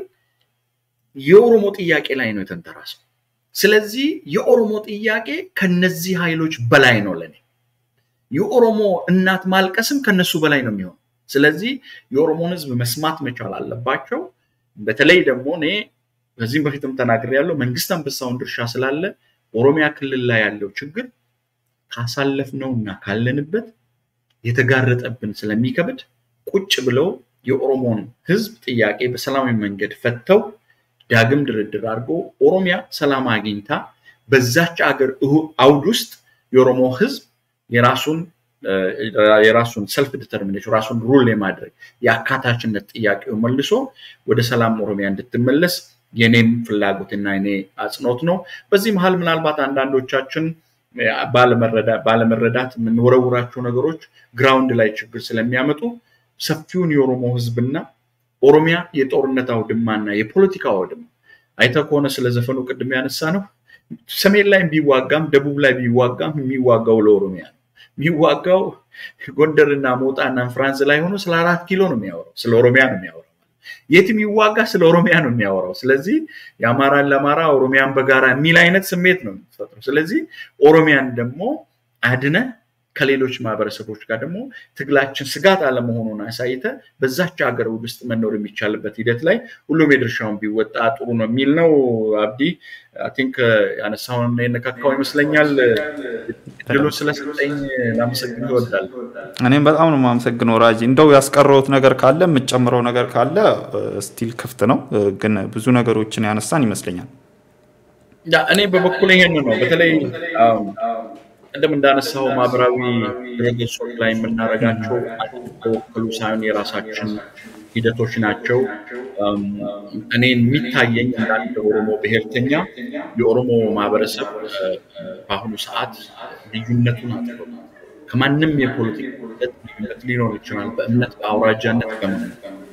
የኦሮሞ ጥያቄ ላይ ነው የተንተራሰው። ስለዚህ የኦሮሞ ጥያቄ ከነዚህ ኃይሎች በላይ ነው ለኔ የኦሮሞ እናት ማልቀስም ከነሱ በላይ ነው የሚሆነው። ስለዚህ የኦሮሞን ህዝብ መስማት መቻል አለባቸው። በተለይ ደግሞ እኔ በዚህም በፊትም ተናግሬያለሁ፣ መንግስት አንበሳውን ድርሻ ስላለ ኦሮሚያ ክልል ላይ ያለው ችግር ካሳለፍነው እና ካለንበት የተጋረጠብን ስለሚከብድ ቁጭ ብለው የኦሮሞን ህዝብ ጥያቄ በሰላማዊ መንገድ ፈተው ዳግም ድርድር አድርጎ ኦሮሚያ ሰላም አግኝታ በዛች አገር አውድ ውስጥ የኦሮሞ ህዝብ የራሱን የራሱን ሰልፍ ዲተርሚኔሽን ራሱን ሩል የማድረግ የአካታችነት ጥያቄው መልሶ ወደ ሰላም ኦሮሚያ እንድትመለስ የኔም ፍላጎትና የኔ አጽንኦት ነው። በዚህ መሀል ምናልባት አንዳንዶቻችን ባለመረዳት የምንወረውራቸው ነገሮች ግራውንድ ላይ ችግር ስለሚያመጡ ሰፊውን የኦሮሞ ህዝብና ኦሮሚያ የጦርነት አውድማና የፖለቲካ አውድማ አይተህ ከሆነ ስለ ዘፈኑ ቅድም ያነሳ ነው። ሰሜን ላይ ቢዋጋም ደቡብ ላይ ቢዋጋም የሚዋጋው ለኦሮሚያ ነው። የሚዋጋው ጎንደርና ሞጣና ፍራንስ ላይ ሆኖ ስለ አራት ኪሎ ነው የሚያወራው፣ ስለ ኦሮሚያ ነው የሚያወራው። የትም ይዋጋ ስለ ኦሮሚያ ነው የሚያወራው። ስለዚህ የአማራን ለአማራ ኦሮሚያን በጋራ የሚል አይነት ስሜት ነው የሚፈጥረው። ስለዚህ ኦሮሚያን ደግሞ አድነ ከሌሎች ማህበረሰቦች ጋር ደግሞ ትግላችን ስጋት አለመሆኑን አሳይተ በዛች ሀገር ውስጥ መኖር የሚቻልበት ሂደት ላይ ሁሉም የድርሻውን ቢወጣ ጥሩ ነው የሚል ነው። አብዲ ቲንክ ያነሳውን የነካካው ይመስለኛል። ድሉን ስለሰጠኝ ላመሰግን ይወዳል። እኔም በጣም ነው የማመሰግነው ራጂ። እንደው ያስቀረውት ነገር ካለ የምትጨምረው ነገር ካለ ስቲል ክፍት ነው፣ ግን ብዙ ነገሮችን ያነሳን ይመስለኛል። እኔ በበኩል ይሄን ነው በተለይ ቅድም እንዳነሳው ማህበራዊ ድረገጾች ላይ የምናደርጋቸው ተወክሉ ሳይሆን የራሳችን ሂደቶች ናቸው። እኔ የሚታየኝ እንዳንድ ኦሮሞ ብሔርተኛ የኦሮሞ ማህበረሰብ በአሁኑ ሰዓት ልዩነቱን አጥቶ ከማንም የፖለቲካ ሂደት ልዩነት ሊኖር ይችላል። በእምነት በአውራጃነት ከምን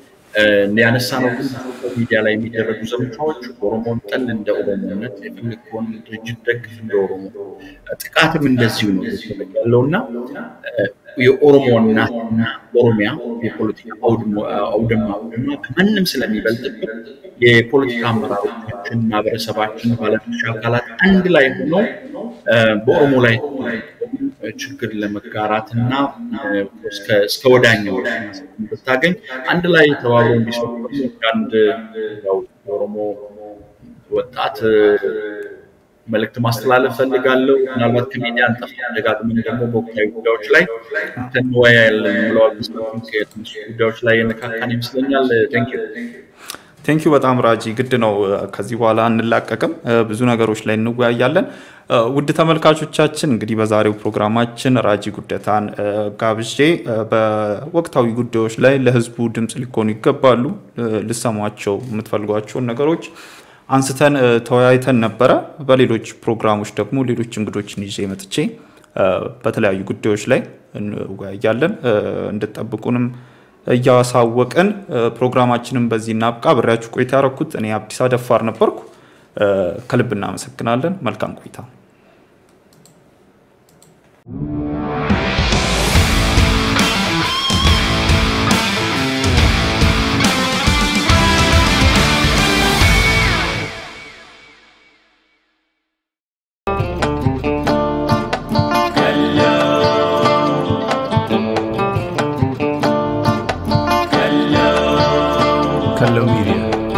ያነሳ ነው። ግን ሚዲያ ላይ የሚደረጉ ዘመቻዎች ኦሮሞን ጠል እንደ ኦሮሞነት የፈለግከውን ድርጅት ደግፍ እንደ ኦሮሞ ጥቃትም እንደዚሁ ነው ያለው እና የኦሮሞ እናትና ኦሮሚያ የፖለቲካ አውድማ አውድማ ከማንም ስለሚበልጥብን የፖለቲካ አመራሮቻችን፣ ማህበረሰባችን፣ ባለድርሻ አካላት አንድ ላይ ሆነው በኦሮሞ ላይ ችግር ለመጋራት እና እስከ ወዳኛው ብታገኝ አንድ ላይ ተባብሮ እንዲሰሩ አንድ የኦሮሞ ወጣት መልእክት ማስተላለፍ ፈልጋለሁ። ምናልባት ከሚዲያ አንጠፋ ደጋግመን ደግሞ በወቅታዊ ጉዳዮች ላይ እንወያያለን ብለዋል። የተነሱ ጉዳዮች ላይ የነካካን ይመስለኛል። ቴንኪው ቴንኪዩ በጣም ራጂ። ግድ ነው ከዚህ በኋላ እንላቀቅም፣ ብዙ ነገሮች ላይ እንወያያለን። ውድ ተመልካቾቻችን እንግዲህ በዛሬው ፕሮግራማችን ራጂ ጉደታን ጋብዤ በወቅታዊ ጉዳዮች ላይ ለህዝቡ ድምፅ ሊኮኑ ይገባሉ ልሰሟቸው የምትፈልጓቸውን ነገሮች አንስተን ተወያይተን ነበረ። በሌሎች ፕሮግራሞች ደግሞ ሌሎች እንግዶችን ይዤ መጥቼ በተለያዩ ጉዳዮች ላይ እንወያያለን። እንድጠብቁንም እያሳወቅን ፕሮግራማችንን በዚህ እናብቃ። ብሬያችሁ ቆይታ ያረኩት እኔ አብዲስ ደፋር ነበርኩ። ከልብ እናመሰግናለን። መልካም ቆይታ Hello Media.